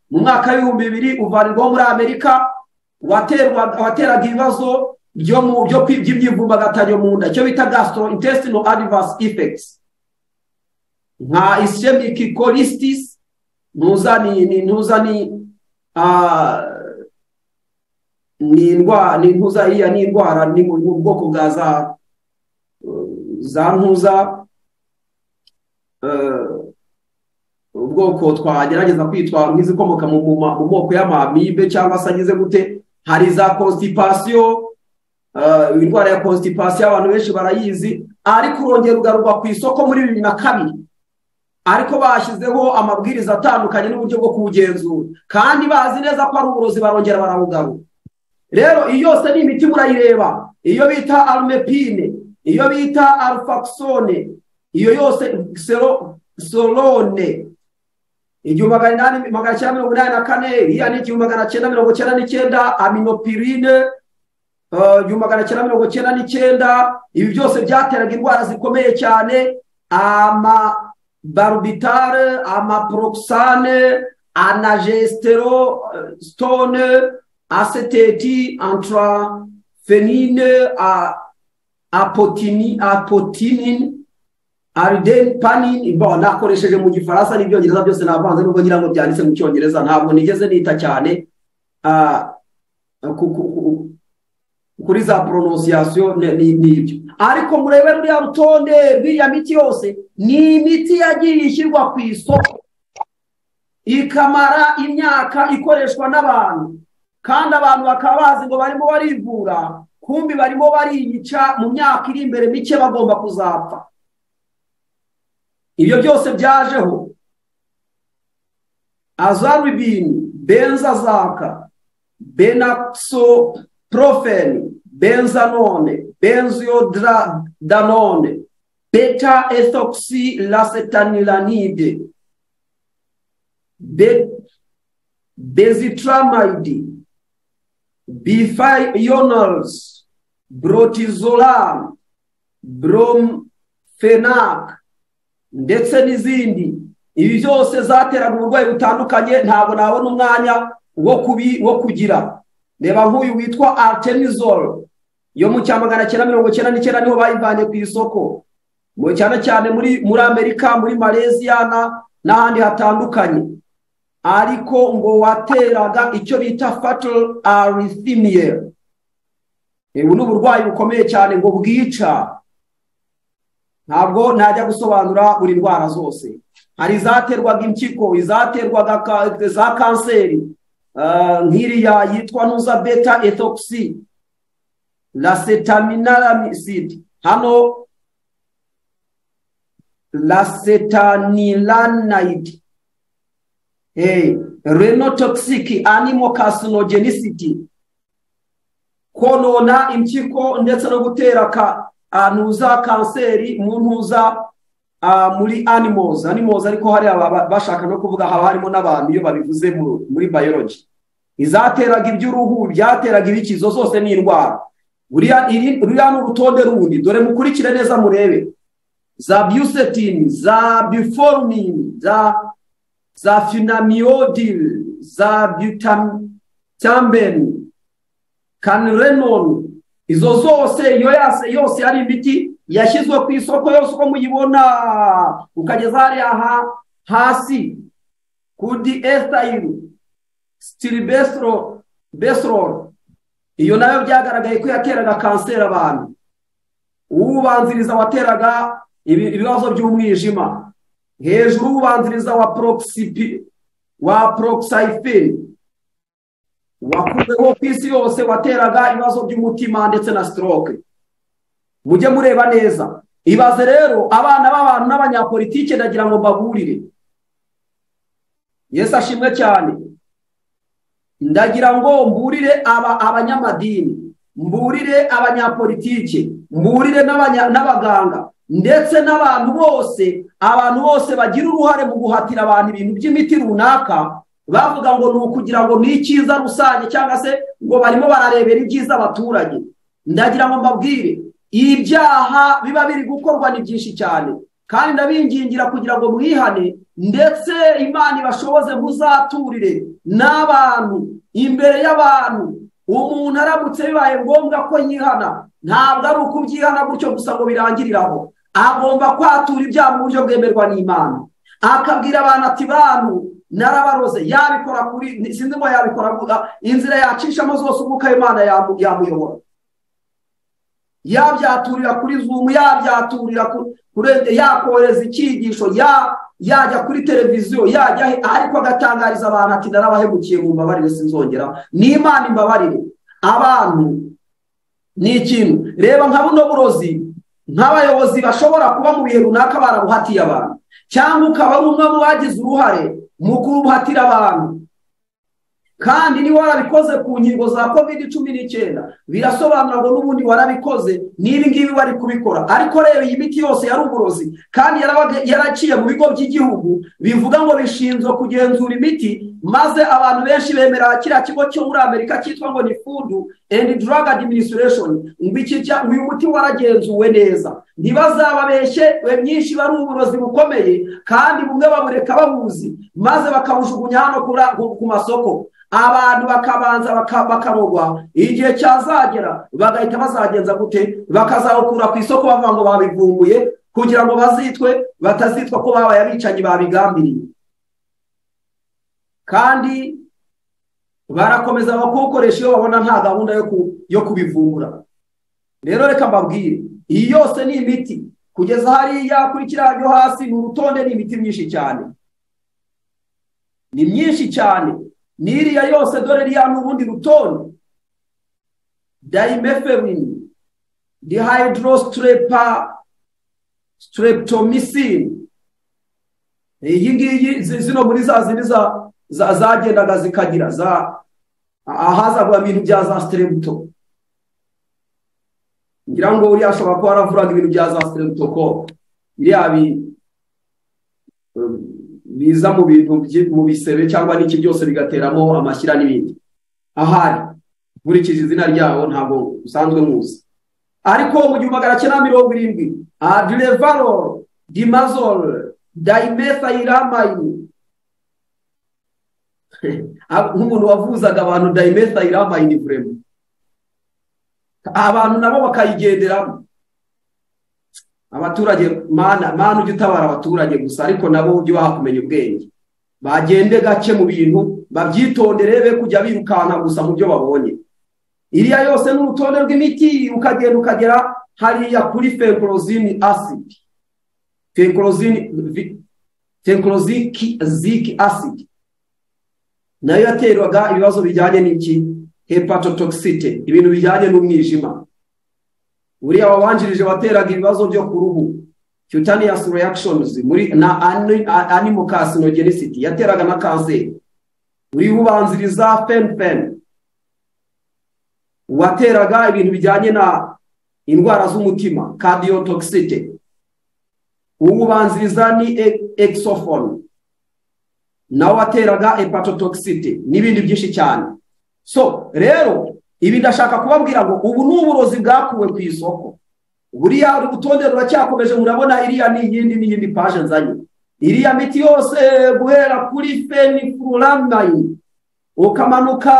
mu mwaka w'ibihumbi bibiri uvanirwaho muri amerika waterwa- wateraga ibibazo byo mu- byo kwi- by'imyivumbagatanyo mu nda icyo bita gastrointestinal adverse effects nka ischemic colitis ntuza ni ni- ntuza ni ah, ni indwara ni intuza iriya ni indwara ni mu mu bwoko bwa za za ntuza eh, ubwoko twagerageza kwitwa nk'izikomoka mu mu ma- mu moko y'amamibe cyangwa se agize gute hari za constipation eh, indwara ya constipation abantu benshi barayizi ariko urongera ugarurwa ku isoko muri bibiri na kabiri ariko bashyizeho amabwiriza atandukanye n'uburyo bwo kuwugenzura kandi bazi neza ko ari uburozi barongera barawugarura rero iyo yose ni imiti murayireba iyo bita arumepine iyo bita arufaxone iyo yose sero sorone igihumbi magana inani magana cyenda mirongo inani na kane iriya ni igihumbi magana cyenda mirongo cyenda n'icyenda aminopirine eh, igihumbi magana cyenda mirongo cyenda n'icyenda ibi byose byateraga indwara zikomeye cyane amabarubitare amaproxane anagestero eh, stone aseteti antrafenine a apotini apotinine ariden panin bon nakoresheje mu gifaransa n'ibyongereza byose navanze nubwo ngira ngo byanditse mu cyongereza ntabwo nigeze nita cyane ah, ku- ku- ku- kuri za prononciation ni- ni- n'ibyo ariko murebe ruriya rutonde rw'iya miti yose ni imiti yagiye ishyirwa ku isoko ikamara imyaka ikoreshwa n'abantu kandi abantu bakaba bazi ngo barimo barivura kumbi barimo bariyica mu myaka iri imbere mike bagomba kuzapfa ibyo byose byajeho azarubini benzazaka benaxoprofeni benzanone benzodanone beta ethoxy lasetanilanide be, bezitramide bifionals brotizolam bromfenac ndetse n'izindi ibi byose zateraga uburwayi butandukanye ntabwo nabona umwanya wo kubi wo kugira reba nk'uyu witwa artemisol yo mu cyamagana cyenda mirongo cyenda n'icyenda niho bayivanye ku isoko mu cyane cyane muri muri amerika muri malaysia na n'ahandi hatandukanye ariko ngo wateraga icyo bita fatal arrhythmia ubu ni uburwayi bukomeye cyane ngo bwica ntabwo najya gusobanura buri ndwara zose hari izaterwaga impyiko izaterwaga ka- za kanseri ah, nk'iriya yitwa ntuza beta ethoxy lasetaminaramicid hano lasetanilanide hey, renotoxic animal carcinogenicity konona impyiko ndetse no gutera ka antuza kanseri mu ntuza ah, muri animals animals ariko hari aba- bashaka no kuvuga haba harimo n'abantu iyo babivuze mu- muri biology izateraga iby'uruhu byateraga ibikizo zose ni indwara buriya iri- ruriya ni urutonde rundi dore mukurikire neza murebe za busetini za biformini za za finamiodil za butamben kanrenon izo zose iyo yase yose ari imiti yashyizwe ku isoko yose uko muyibona ukageza hariya ha, hasi kudi estayiru stilibesro besrol iyo nayo byagaragaye ko yateraga kanseri abantu uwubanziriza wateraga ibi- ibibazo by'umwijima hejuru uwubanziriza wa proxipi wa proxyphene wakuweho ku isi yose wateraga ibibazo by'umutima ndetse na stroke mujye mureba neza ibaze rero abana b'abantu n'abanyapolitike ndagira ngo mbaburire yesu ashimwe cyane ndagira ngo mburire aba abanyamadini mburire abanyapolitike mburire n'abanya- n'abaganga ndetse n'abantu bose abantu bose bagira uruhare mu guhatira abantu ibintu by'imiti runaka bavuga ngo ni ukugira ngo ni icyiza rusange cyangwa se ngo barimo bararebera ibyiza abaturage ndagira ngo mbabwire ibyaha biba biri gukorwa ni byinshi cyane kandi ndabingingira kugira ngo mwihane ndetse imana ibashoboze muzaturire n'abantu imbere y'abantu umuntu aramutse bibaye ngombwa ko yihana ntabwo ari ukubyihana gutyo gusa ngo birangiriraho agomba kwatura ibyaha mu buryo bwemerwa n'imana akabwira abantu ati bantu narabaroze yabikora kuri sinzi ngo yabikora kuda inzira yacishamo zose umwuka w'imana yamu- yamuyobora yabyaturira kuri zumu yabyaturira ku- kurende yakohereza icyigisho ya yajya kuri televiziyo yajya he- ariko agatangariza abantu ati narabahemukiye mu mbabarire sinzongera ni imana imbabarire abantu ni ikintu reba nka buno burozi nk'abayobozi bashobora kuba mu bihe runaka barabuhatiye abantu cyangwa ukaba ari umwe mu bagize uruhare mu kubuhatira abantu kandi niba warabikoze ku nkingo za covid cumi n'icyenda birasobanura ngo n'ubundi warabikoze n'ibi ngibi wari kubikora ariko reba iyi miti yose yari uburozi kandi yarabaga- yaraciye mu bigo by'igihugu bivuga ngo bishinzwe kugenzura imiti maze abantu benshi bemera kiriya kigo cyo muri amerika cyitwa ngo ni food and drug administration ngo iki cya- uyu muti waragenzuwe neza ntibazababeshye we myinshi bari uburozi bukomeye kandi bumwe babureka babuzi maze bakabujugunya hano kura- ku- ku masoko abantu bakabanza baka- bakarogwa igihe cyazagera bagahita bazagenza gute bakazawukura ku isoko bavuga ngo babivumbuye kugira ngo bazitwe batazitwa ko babaye abicanyi babigambiriye kandi barakomeza bakuwukoresha iyo babona nta gahunda yo ku- yo kubivumbura rero reka mbabwire iyi yose ni imiti kugeza hariya kuri kiriya cyo hasi ni urutonde ni imiti myinshi cyane ni myinshi cyane n'iriya yose dore riya n'ubundi rutonde dayimeferini dihayidorositrepa streptomycin iyi ngiyi zi- zino muri za zindi za za- zagendaga zikagira za ahazagwa ibintu bya za strepto ngira ngo uriya ashobora kuba aravuraga ibintu bya za streptococc biriya bi- biza mu bintu byi- mu bisebe cyangwa n'iki byose bigateramo amashyira n'ibindi ahari nkurikije izina ryawo ntabwo usanzwe muzi ariko mu gihumbi magana cyenda mirongo irindwi adirevaroro dimazoro dayimethayiramayini nk'umuntu wavuzaga abantu dayimethayiramayini vurema abantu nabo bakayigenderamo abaturage mana mana ujye utabara abaturage gusa ariko nabo ujye ubaha kumenya ubwenge bagende gake mu bintu babyitondere be kujya birukanka gusa mu byo babonye iriya yose ni urutonde rw'imiti ukagenda ukagera hariya kuri fenkorozini asidi fenkorozini fenkoroziki asidi nayo yaterwaga ibibazo bijyanye n'iki hepatotoxite ibintu bijyanye n'umwijima uriya wabanjirije wateraga ibibazo byo ku ruhu cutaneous reactions muri na ani- a- animal carcinogenicity yateraga na kanseri uriya ubanziriza fenfen wateraga ibintu bijyanye na indwara z'umutima cardiotoxicity uwubanziriza ni e- exophone nawe wateraga hepatotoxicity n'ibindi byinshi cyane so rero ibi ndashaka kubabwira ngo ubu ni uburozi bwakuwe ku isoko buriya urutonde ruracyakomeje murabona iriya ni iyindi n'iyindi paje nzanye iriya miti yose guhera kuri fenifuramayi ukamanuka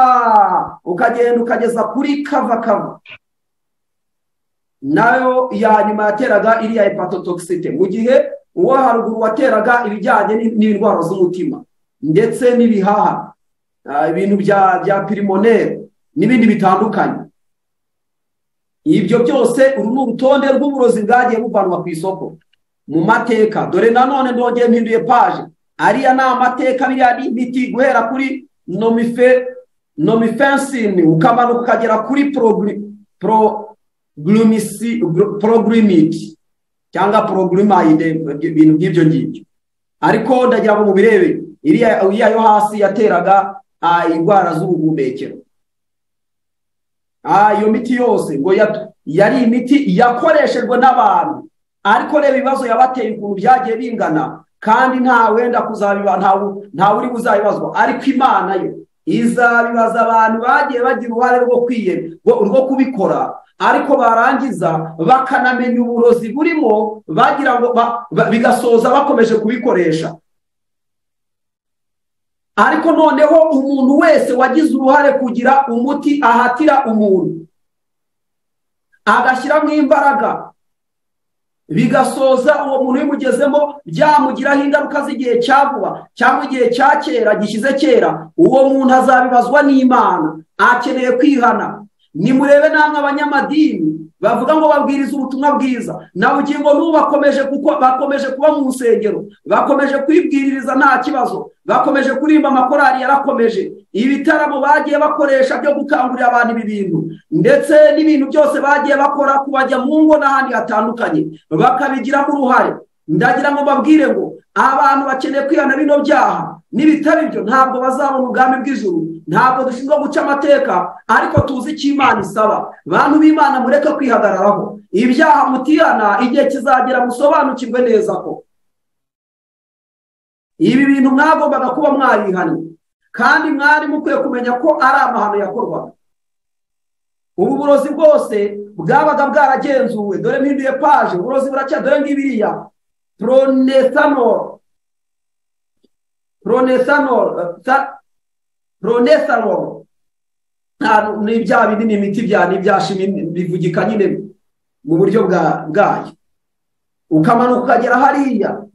ukagenda ukageza kuri kava kava nayo ya nyuma yateraga iriya hepatotoxite mu gihe uwo haruguru wateraga ibijyanye n'in- n'indwara z'umutima ndetse n'ibihaha ah, ibintu bya bya pirimonere n'ibindi bitandukanye ibyo byose uru ni urutonde rw'uburozi bwagiye buvanwa ku isoko mu mateka dore nanone ndongeye mpinduye paje ariya ni amateka biriya ni imiti guhera kuri nomife nomifensini ukamanuka ukagera kuri progri- pro- glumisi- gru- progrimidi cyangwa progrimayide ibintu nk'ibyo ngibyo ariko ndagira ngo mubirebe iriya iriya yo hasi yateraga ah, indwara z'ubuhumekero Ah, iyo miti yose ngo yat- yari imiti yakoreshejwe n'abantu ariko reba ibibazo yabateye ukuntu byagiye bingana kandi nta wenda kuzabiba nta wu- nta uri buzabibazwa ariko imana yo izabibaza abantu bagiye bagira uruhare rwo kwiye rwo rwo kubikora ariko barangiza bakanamenya uburozi burimo bagira ngo ba- ba- bigasoza bakomeje kubikoresha ariko noneho umuntu wese wagize uruhare kugira umuti ahatira umuntu agashyiramo imbaraga bigasoza uwo muntu ubimugezemo byamugiraho ingaruka z'igihe cya vuba cyangwa igihe cya kera gishyize kera uwo muntu azabibazwa n'imana akeneye kwihana nimurebe namwe abanyamadini bavuga ngo babwiriza ubutumwa bwiza na bugingo n'ubu bakomeje kuko bakomeje kuba mu nsengero bakomeje kwibwiririza nta kibazo bakomeje kuririmba amakorari yarakomeje ibitaramo bagiye bakoresha byo gukangurira abantu ibi bintu ndetse n'ibintu byose bagiye bakora kubajya mu ngo n'ahandi hatandukanye bakabigiramo uruhare ndagira ngo babwire ngo abantu bakeneye kwihana bino byaha n'ibitari byo ntabwo bazabona ubwami bw'ijuru ntabwo dushinzwe guca amateka ariko tuzi icyo imana isaba bantu b'imana mureke kwihagararaho ibyaha mutihana igihe kizagera musobanukirwe neza ko ibi bintu mwagombaga kuba mwarihanye kandi mwari mukwiye kumenya ko ari amahano yakorwaga ubu burozi bwose bwabaga bwaragenzuwe dore mpinduye paje uburozi buracya dore ngibiriya pronesanoro pronesanoro pronesanoro ni bya bindi ni imiti bya ni ibyashimi bivugika nyine mu buryo bwayo ukamanuka ukagera hariya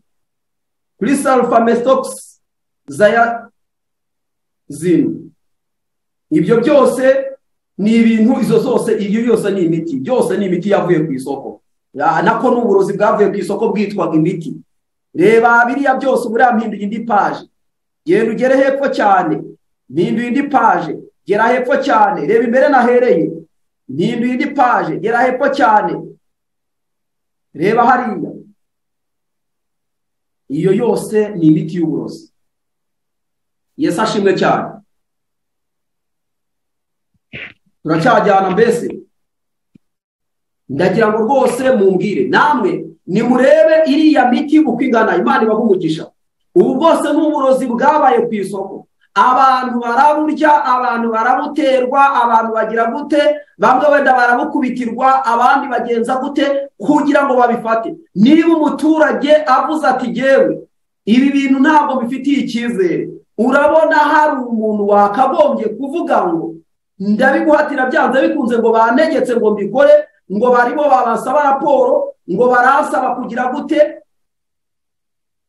kuri salfamestokisi zaya zino ibyo byose ni ibintu izo zose ibyo byose ni imiti byose ni imiti yavuye ku isoko nako ni uburozi bwavuye ku isoko bwitwaga imiti reba biriya byose ubu mpinduye indi paje genda ugere hepfo cyane mpinduye indi paje gera hepfo cyane reba imbere nahereye mpinduye indi paje gera hepfo cyane reba hariya iyo yose ni imiti y'uburozi yesu ashimwe cyane turacyajyana mbese ndagira ngo rwose mumbwire namwe nimurebe iriya miti uko igana imana ibaha umugisha ubu bwose ni uburozi bwabaye ku isoko abantu baraburya abantu barabuterwa abantu bagira gute bamwe wenda barabukubitirwa abandi bagenza gute kugira ngo babifate niba umuturage avuze ati yewe ibi bintu ntabwo bifitiye icyizere urabona hari umuntu wakagombye kuvuga ngo ndabiguhatira byanze bikunze ngo banegetse ngo mbikore ngo barimo barasaba raporo ngo barasaba kugira gute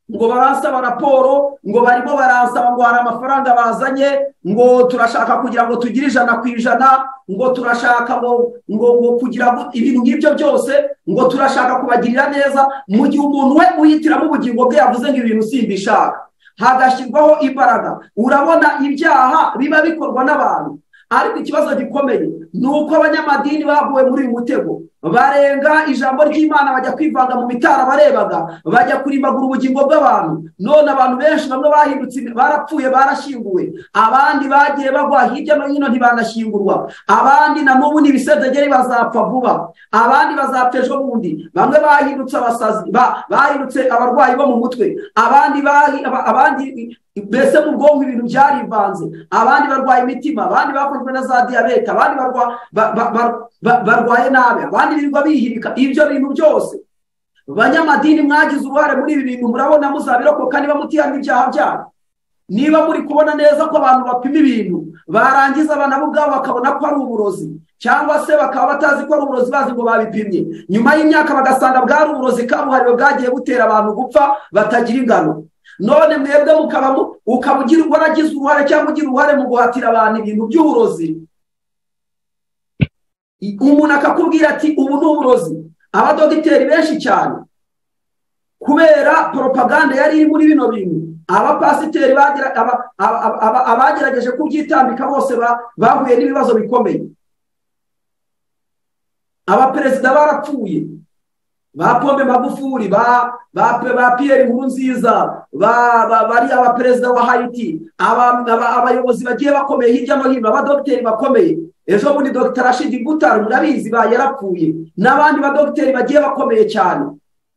ngo barasaba raporo ngo barimo barasaba ngo hari amafaranga bazanye ngo turashaka kugira ngo tugire ijana ku ijana ngo turashaka ngo ngo kugira ibintu nk'ibyo byose ngo turashaka kubagirira neza mu gihe umuntu we uyitiramo ubugingo bwe yavuze ngo ibintu simbishaka hagashyirwaho imbaraga urabona ibyaha biba bikorwa n'abantu ariko ikibazo gikomeye ni uko abanyamadini baguwe muri uyu mutego barenga ijambo ry'imana bajya kwivanga mu mitara barebaga bajya kurimbagura ubugingo bw'abantu none abantu benshi bamwe bahindutse barapfuye barashyinguwe abandi bagiye bagwa hirya no hino ntibanashyingurwa abandi na n'ubu ni ibisedegeri bazapfa vuba abandi bazapfa ejo bundi bamwe bahindutse abasazi bahindutse abarwayi bo mu mutwe abandi abandi mbese mu bwonko ibintu byarivanze abandi barwaye imitima abandi bakozwe na za diyabete abandi barwaye nabi abandi birirwa bihirika ibyo bintu byose banyamadini mwagize uruhare muri ibi bintu murabona muzabirokoka niba mutihana ibyaha byanyu niba muri kubona neza ko abantu bapima ibintu barangiza abana bo ubwabo bakabona ko ari uburozi cyangwa se bakaba batazi ko ari uburozi bazi ngo babipimye nyuma y'imyaka bagasanga bwari uburozi kabuhariwe bwagiye butera abantu gupfa batagira ingano none mwebwe mukaba ukaba ugira waragize uruhare cyangwa ugira uruhare mu guhatira abantu ibintu by'uburozi umuntu akakubwira ati ubu ni uburozi abadogiteri benshi cyane kubera poropaganda yari iri muri bino bintu abapasiteri abagerageje kubyitambika bose bahuye n'ibibazo bikomeye abaperezida barapfuye ba pombe magufuri ba ba piyeri nkuru nziza bari abaperezida wa hayiti abayobozi bagiye bakomeye hirya no hino abadogiteri bakomeye ejo bundi dogita rashidi gutara murabizi ba yarapfuye n'abandi badogiteri bagiye bakomeye cyane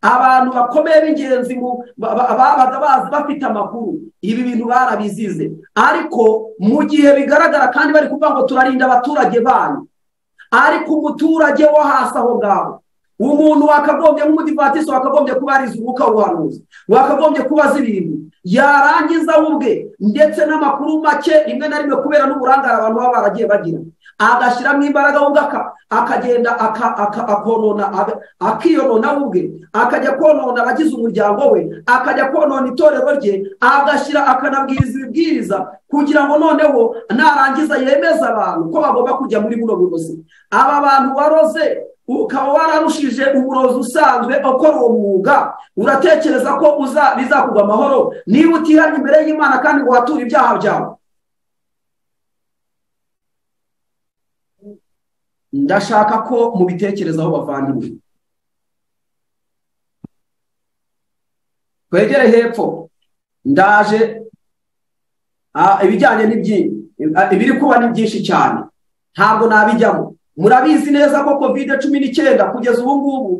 abantu bakomeye b'ingenzi babaga bazi bafite amakuru ibi bintu barabizize ariko mu gihe bigaragara kandi bari kuvuga ngo turarinda abaturage banyu ariko umuturage wo hasi aho ngaho umuntu wakagombye nk'umudivatiso wakagombye kuba arize umwuka w'ubuhanuzi wakagombye kuba azi ibintu yarangiza we ubwe ndetse n'amakuru make rimwe na rimwe kubera n'uburangare abantu baba baragiye bagira agashyiramo imbaraga we ubwe aka- akagenda aka- aka- akonona aga- akiyonona we ubwe akajya konona abagize umuryango we akajya konona itorero rye agashyira akanabwiriza ibibwiriza kugira ngo noneho narangiza yemeze abantu ko bagomba kujya muri buno burozi aba bantu waroze ukaba wararushije uburozi usanzwe ukora uwo mwuga uratekereza ko uza bizakugwa amahoro niba utihanye imbere y'imana kandi ngo wature ibyaha byawe ndashaka ko mubitekerezaho bavandimwe twegere hepfo ndaje ah, ibijyanye n'ibyinshi ibiri kuba ni byinshi cyane ntabwo nabijyamo murabizi neza ko covid cumi n'icyenda kugeza ubu ngubu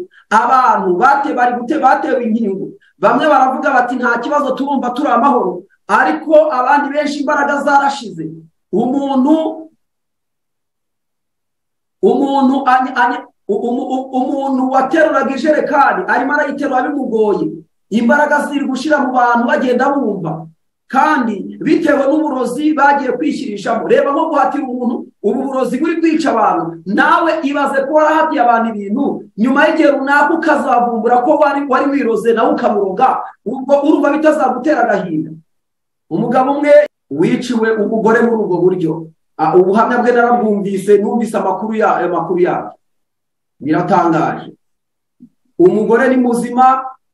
abantu bate- bari gute- batewe inkingo bamwe baravuga bati nta kibazo turumva turi amahoro ariko abandi benshi imbaraga zarashize umuntu umuntu any- any- u- umu- u- umuntu wateruraga ijerekani arimo arayiterura bimugoye imbaraga ziri gushyira mu bantu bagenda bumva kandi bitewe n'uburozi bagiye kwishyirishamo reba nko guhatira umuntu ubu burozi buri kwica abantu nawe ibaze ko warahatiye abantu ibintu nyuma y'igihe runaka ukazavumbura ko wari wari wiroze nawe ukamuroga ubwo urumva bitazagutera agahinda umugabo umwe wiciwe umugore muri ubwo buryo Ah, ubuhamya bwe narabwumvise numvise amakuru ya ayo makuru yabyo biratangaje umugore ni muzima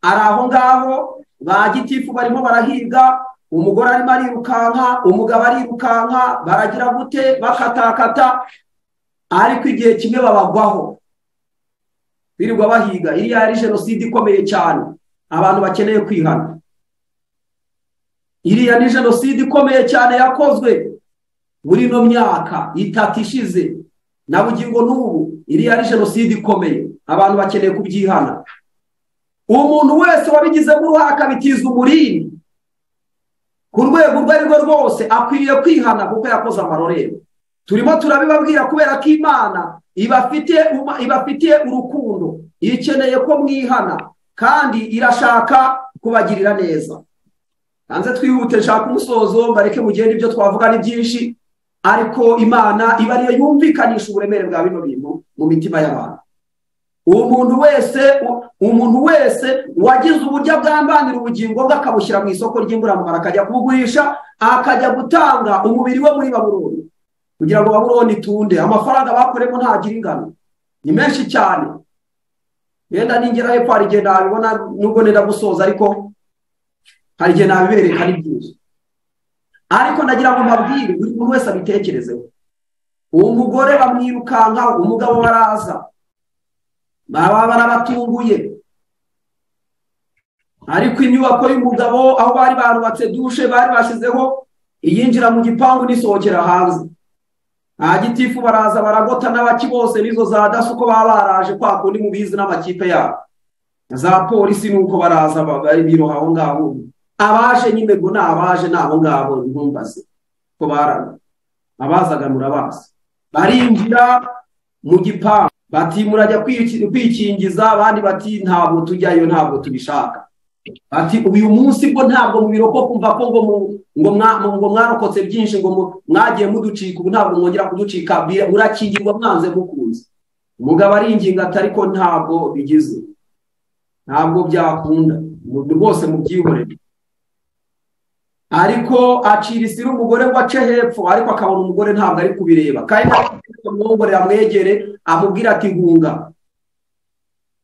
ari aho ngaho ba gitifu barimo barahiga umugore arimo arirukanka umugabo arirukanka baragira gute bakatakata ariko igihe kimwe babagwaho birirwa bahiga iriya yari jenoside ikomeye cyane abantu bakeneye kwihana iriya ni jenoside ikomeye cyane yakozwe muri ino myaka itatu ishize na bugingo n'ubu iriya ari jenoside ikomeye abantu bakeneye kubyihana umuntu wese wabigizemo uruhare akabitiza umurindi ku rwego urwo ari rwo rwose akwiriye kwihana kuko yakoze amarorerwa turimo turabibabwira kubera ko imana ibafitiye uma- ibafitiye urukundo ikeneye ko mwihana kandi irashaka kubagirira neza hanze twihute nshaka umusozo mbareke mugende ibyo twavuga ni byinshi ariko imana iba ariyo yumvikanisha uburemere bwa bino bintu mu mitima y'abantu umuntu wese umuntu wese wagize uburyo bwambanira ubugingo bwe akabushyira mu isoko ry'imburamumaro akajya kubugurisha akajya gutanga umubiri we muri baburoni kugira ngo baburoni itunde amafaranga bakoreyemo ntagira ingano ni menshi cyane yenda ningera hepfo hari igihe nabibona nubwo nenda gusoza ariko hari igihe nabibereka ari byinshi ariko nagira ngo mbabwire buri muntu wese abitekerezeho uwo mugore bamwirukankaho umugabo baraza baba barabatunguye ariko inyubako y'umugabo aho bari barubatse dushe bari bashyizeho iyinjira mu gipangu n'isohokera hanze nta gitifu baraza baragota n'abaki bose n'izo za daso uko baba baraje kwa kundi mubizi n'amakipe yabo za polisi nuko baraza ba- bari biroha aho ngaho abaje nyine ngo ni abaje ni abo ngabo ntumbaze ko barana abazaga murabazi barinjira mu gipangu bati murajya kwiki- kwikingiza abandi bati ntabwo tujyayo ntabwo tubishaka bati uyu munsi bwo ntabwo mubirokoka kumva ko ngo mu- ngo mwa- ngo mwarokotse byinshi ngo mu- mwagiye muducika ubu ntabwo mwongera kuducika bi- murakingirwa mwanze mukunze umugabo aringinga ati ariko ntabwo bigize ntabwo byakunda mu- rwose mubyihorere ariko acira isiri umugore ngo ace hepfo ariko akabona umugore ntabwo ari kubireba kandi amwongorera amwegere amubwira ati hunga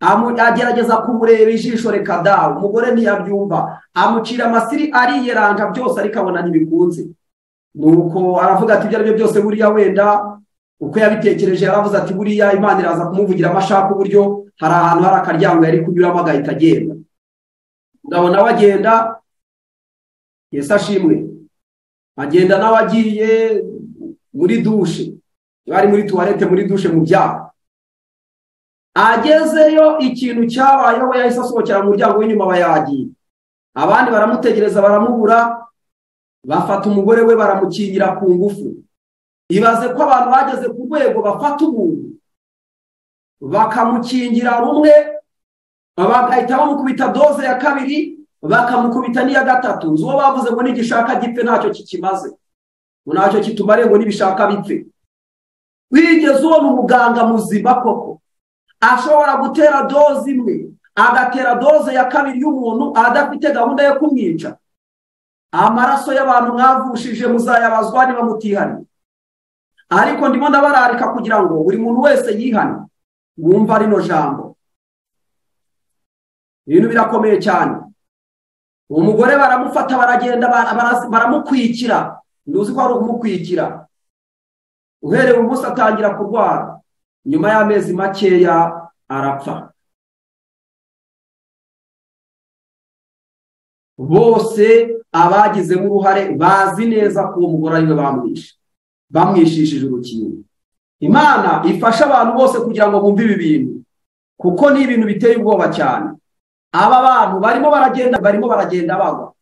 Amu- agerageza kumureba ijisho reka dawe umugore ntiyabyumva amucira amasiri ariyeranja byose ariko abona ntibikunze nuko aravuga ati ibyo ari byo byose buriya wenda uko yabitekereje yaravuze ati buriya imana iraza kumuvugiramo ashaka uburyo hari ahantu hari akaryango yari kunyuramo agahita agenda umugabo nawe agenda yesu ashimwe agenda nawe agiye muri dushe bari muri tuwarete muri dushe mu byaro agezeyo ikintu cyabayeho we yahise asohokera mu muryango w'inyuma bayagiye abandi baramutegereza baramubura bafata umugore we baramukingira ku ngufu ibaze ko abantu bageze ku rwego bafata umuntu bakamukingira rumwe bagahita bamukubita doze ya kabiri bakamukubita n'iya gatatu uwo bavuze ngo nigishaka gipfe ntacyo kikimaze ngo ntacyo kitumariye ngo nibishaka bipfe wigeze ubona umuganga muzima koko ashobora gutera doze imwe agatera doze ya kabiri y'umuntu adafite gahunda yo kumwica amaraso y'abantu mwavushije muzayabazwa niba mutihariye ariko ndimo ndabararika kugira ngo buri muntu wese yihane wumva rino jambo ibintu birakomeye cyane umugore baramufata baragenda baramukwikira ntuzi ko ari ukumukwikira uhereye umunsi atangira kurwara nyuma y'amezi makeya arapfa bose abagizemo uruhare bazi neza ko uwo mugore ariwe bamwishe bamwishishije urukingo imana ifasha abantu bose kugira ngo bumve ibi bintu kuko ni ibintu biteye ubwoba cyane aba bantu barimo baragenda barimo baragenda bagwa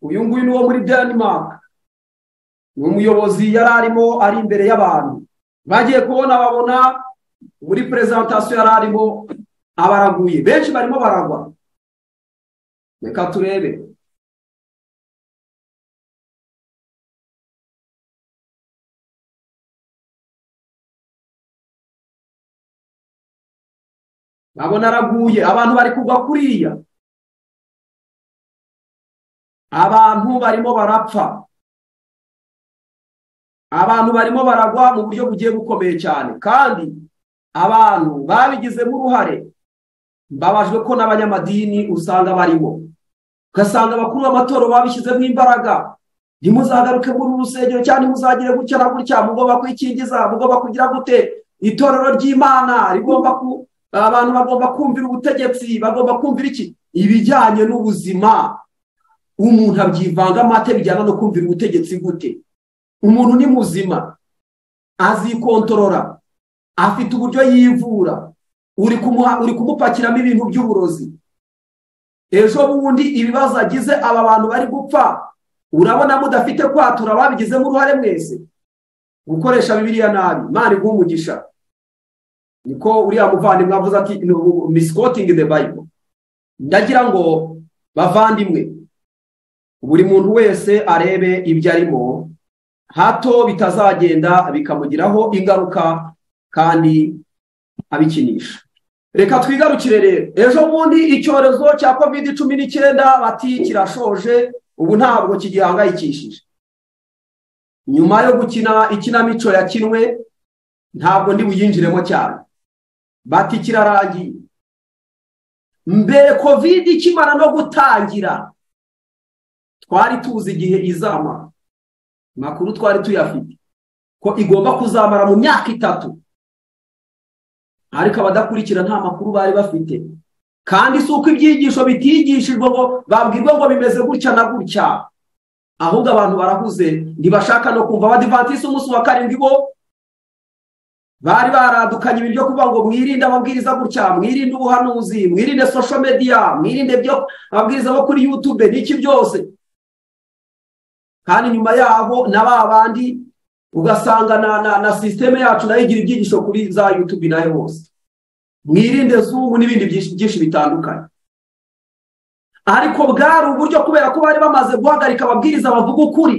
uyu nguyu ni uwo muri denmark ni umuyobozi yari arimo ari imbere y'abantu bagiye kubona babona muri perezantasiyo yari arimo abaraguye benshi barimo baragwa reka turebe babona araguye abantu bari kugwa kuriya abantu barimo barapfa abantu barimo baragwa mu buryo bugiye bukomeye cyane kandi abantu babigizemo uruhare mbabajwe ko n'abanyamadini usanga barimo ugasanga abakuru b'amatora babishyizemo imbaraga ntimuzagaruke muri uru rusengero cyangwa ntimuzagire gutya na gutya mugomba kwikingiza mugomba kugira gute itorero ry'imana rigomba ku abantu bagomba kumvira ubutegetsi bagomba kumvira iki ibijyanye n'ubuzima umuntu abyivanga amate bijyana no kumvira ubutegetsi gute umuntu ni muzima azikontorora afite uburyo yivura uri uri kumupakiramo ibintu by'uburozi ejo bundi ibibazo agize aba bantu bari gupfa urabona mudafite kwatura babigizemo uruhare mwese gukoresha bibiliya nabi imana umugisha niko uriya muvandimwe avuze ati misikotingi de bayiburo ndagira ngo bavandimwe buri muntu wese arebe ibyo arimo hato bitazagenda bikamugiraho ingaruka kandi abikinisha reka twigarukire rero ejo bundi icyorezo cya kovide cumi n'icyenda bati kirashoje ubu ntabwo kigihangayikishije nyuma yo gukina ikinamico yakinwe ntabwo ndi buyinjiremo cyane bati kirarangiye mbere kovide ikimara no gutangira twari tuzi igihe izamara amakuru twari tuyafite ko igomba kuzamara mu myaka itatu ariko abadakurikira nta makuru bari bafite kandi si uko ibyigisho bitigishijwe ngo babwirwe ngo bimeze gutya na gutya ahubwo abantu barahuze ntibashaka no kumva abadivatisi umunsi wa karindwi bo bari baradukanye ibiryo kuvuga ngo mwirinde amabwiriza gutya mwirinde ubuhanuzi mwirinde social media mwirinde ibyo amabwiriza bo kuri yutube n'iki byose kandi nyuma yaho na ba bandi ugasanga na na na sisiteme yacu nayo igira ibyigisho kuri za yutube nayo hose mwirinde zungu n'ibindi byinshi bitandukanye ariko bwari uburyo kubera ko bari bamaze guhagarika ababwiriza bavuga ukuri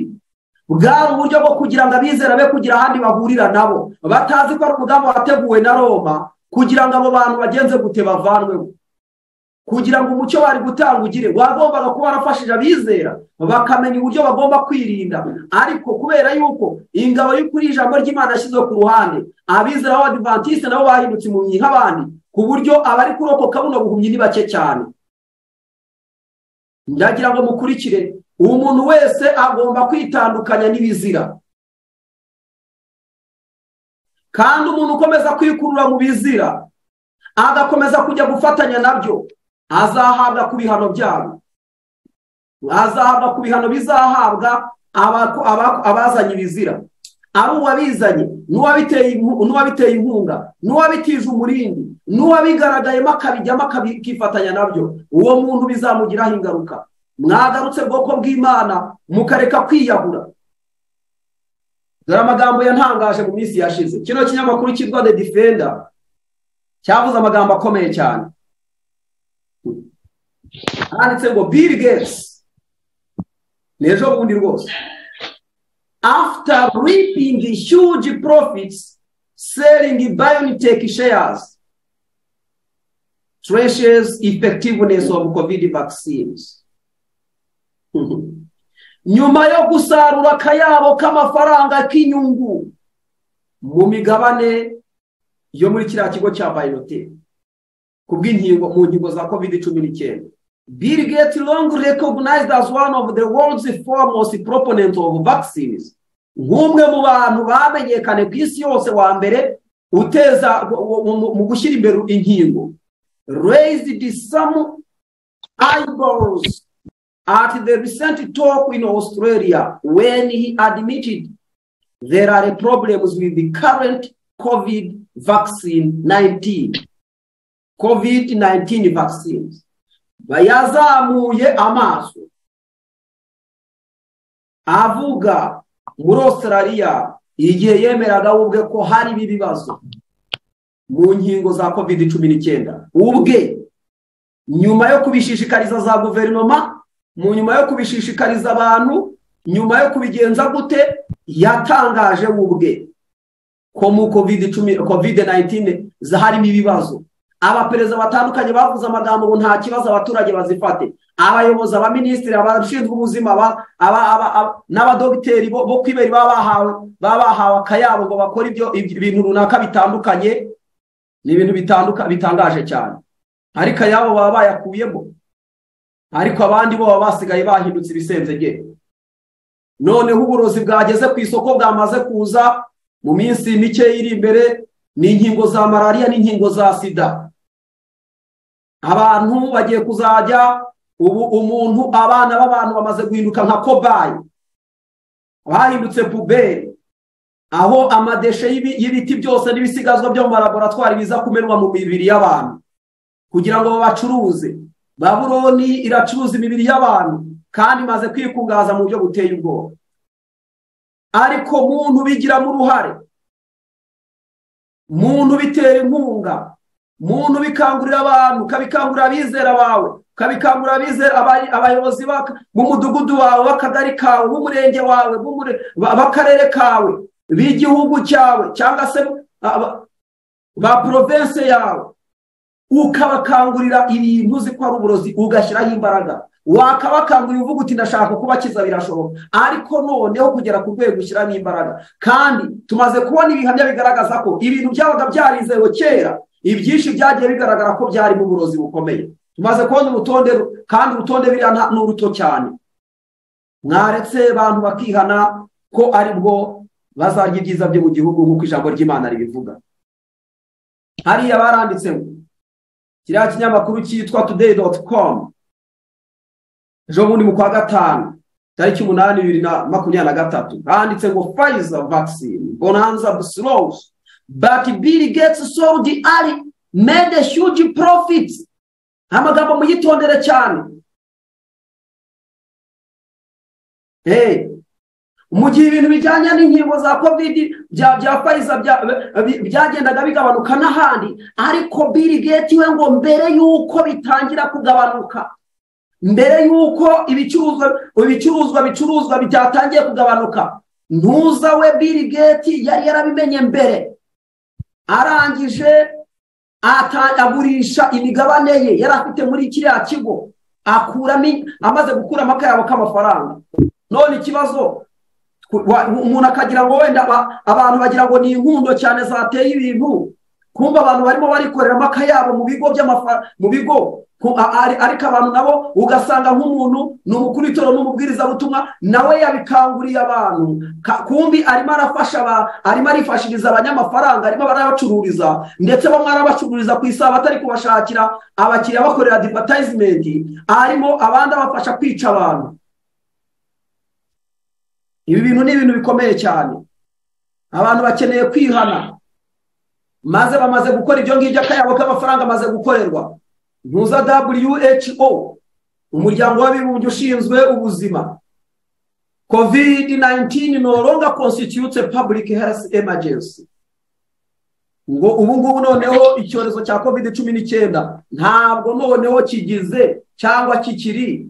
bwari uburyo bwo kugira ngo abizera be kugira ahandi bahurira nabo batazi ko ari umugambi wateguwe na roma kugira ngo abo bantu bagenze gute bavanweho kugira ngo umucyo bari gutanga ugire wagombaga kuba warafashije abizera bakamenya uburyo bagomba kwirinda ariko kubera yuko ingabo y'ukuri ijambo ry'imana yashyizwe ku ruhande abizera b'abadivantisite nabo bahindutse impumyi nk'abandi ku buryo abari kurokoka buno buhumyi ni bake cyane ndagira ngo mukurikire umuntu wese agomba kwitandukanya n'ibizira kandi umuntu ukomeza kwikurura mu bizira agakomeza kujya gufatanya nabyo azahabwa ku bihano byabo azahabwa ku bihano bizahabwa abazanye ibizira ari uwabizanye n'uwabiteye inkunga n'uwabitije umurindi n'uwabigaragayemo akabijyamo akifatanya nabyo uwo muntu bizamugiraho ingaruka mwagarutse bwoko bw'imana mukareka kwiyahura dore amagambo yantangaje mu minsi yashize kino kinyamakuru cyitwa the defender cyavuze amagambo akomeye cyane handitse ngo bill gates ni ejo bundi rwose after reaping the huge profits selling biotech shares treasures effectiveness of covid vaccines nyuma yo gusarura akayabo k'amafaranga k'inyungu mu migabane yo muri kiriya kigo cya bayinoteri ku bw'inkingo mu nkingo za covid cumi n'icyenda Bill Gates long recognized as one of the world's foremost proponents of vaccines nk'umwe mu bantu bamenyekane ku isi yose wa mbere uteza mu gushyira imbere inkingo raised some eyeballs at the recent talk in Australia when he admitted there are problems with the current COVID vaccine 19 COVID 19 vaccines bayazamuye amaso avuga muri Australia igihe yemeraga ubwe ko hari ibi bibazo mu nkingo za covid cumi n'icyenda ubwe nyuma yo kubishishikariza za guverinoma mu nyuma yo kubishishikariza abantu nyuma yo kubigenza gute yatangaje ubwe ko mu covid 19 harimo ibibazo abaperezida batandukanye bavuze amagambo ngo nta kibazo abaturage bazifate abayobozi abaminisitiri abashinzwe ubuzima n'abadogiteri bo kwibera baba bahawe akayabo ngo bakore ibintu runaka bitandukanye ni ibintu bitangaje cyane ariko ayabo baba bayakuyemo ariko abandi bo baba basigaye bahindutse ibisenzege noneho uburozi bwageze ku isoko bwamaze kuza mu minsi mike iri imbere ni inkingo za malariya n'inkingo za sida abantu bagiye kuzajya ubu umuntu abana b'abantu bamaze guhinduka nka kobayi bahindutse puberi aho amadeshe y'ibiti byose n'ibisigazwa byo mu laboratwari biza kumenwa mu mibiri y'abantu kugira ngo babacuruze baburoni iracuruza imibiri y'abantu kandi imaze kwikungahaza mu buryo buteye ubwoba ariko muntu bigiramo uruhare muntu bitera inkunga muntu bikangurira abantu ukabikangurira abizera bawe ukabikangurira abizera abayobozi b'umudugudu wawe b'akagari kawe b'umurenge wawe b'akarere kawe b'igihugu cyawe cyangwa se ba porovense yawe ukabakangurira ibintu uzi ko ari uburozi ugashyiraho imbaraga wakabakangurira uvuga uti ndashaka kubakiza birashoboka ariko noneho kugera ku rwego ushyiramo imbaraga kandi tumaze kubona ibihamya bigaragaza ko ibintu byabaga byarizewe kera ibyinshi byagiye bigaragara ko byari mu burozi bukomeye tumaze kubona urutonde kandi urutonde biriya ni uruto cyane mwaretse abantu bakihana ko ari bwo bazarya ibyiza byo mu gihugu nk'uko ijambo ry'imana ribivuga hariya baranditse ngo kiriya kinyamakuru cyitwa tudeyi doti komu ejo bundi mu kwa gatanu tariki umunani bibiri na makumyabiri na gatatu handitse ngo fayiza vagisine bonanza busirosi bati biri getsi soludi ari mede huge profiti amagambo muyitondere cyane mu gihe ibintu bijyanye n'inkingo za kovidi bya fayiza byagendaga bigabanuka n'ahandi ariko biri geti we ngo mbere y'uko bitangira kugabanuka mbere y'uko ibicuruzwa ibicuruzwa bicuruzwa byatangiye kugabanuka ntuza we Bill Gates yari yarabimenye mbere arangije agurisha imigabane ye yari afite muri kiriya kigo akuramo amaze gukura amakayabo k'amafaranga none ikibazo umuntu akagira ngo wenda abantu bagira ngo ni inkundo cyane zateye ibintu kumva abantu barimo barikorera amakayabo mu bigo mu bigo ariko abantu nabo ugasanga nk'umuntu ni umukuru w'itora n'umubwirizabutumwa nawe yabikanguriye abantu kumbi arimo arafasha arimo arifashiriza abanyamafaranga arimo barabacururiza ndetse bamwe arabacururiza ku isaha batari kubashakira abakiriya bakorera adivatayizinmenti arimo abandi abafasha kwica abantu ibi bintu ni ibintu bikomeye cyane abantu bakeneye kwihana maze bamaze gukora ibyo ngibyo akayabo k'amafaranga amaze gukorerwa ntuza who umuryango w'abibumbye ushinzwe ubuzima covid 19 no longer constitutes a public health emergency ngo ubu ngubu noneho icyorezo cya covid cumi n'icyenda ntabwo noneho kigize cyangwa kikiri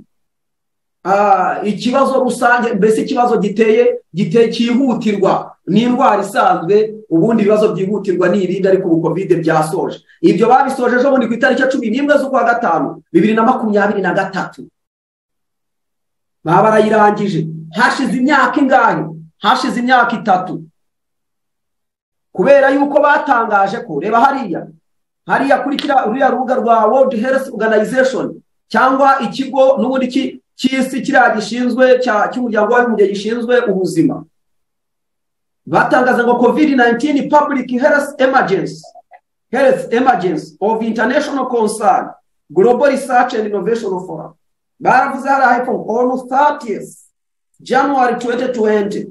ah, ikibazo rusange mbese ikibazo giteye giteye cyihutirwa ni indwara isanzwe ubundi ibibazo byihutirwa ni irindi ariko ubu kovide byasoje ibyo babisoje ejo bundi ku itariki ya cumi n'imwe z'ukwa gatanu bibiri na makumyabiri na gatatu baba barayirangije hashize imyaka ingahe hashize imyaka itatu kubera yuko batangaje ko reba hariya hariya kuri kiriya ruriya rubuga rwa world health organization cyangwa ikigo n'ubundi ki- cy'isi kiriya gishinzwe cya- cy'umuryango w'abibumbye gishinzwe ubuzima batangaza ngo covid 19 public health emergency health emergency of international concern global research and innovation forum baravuze hariya hepfo ngo on 30th january 2020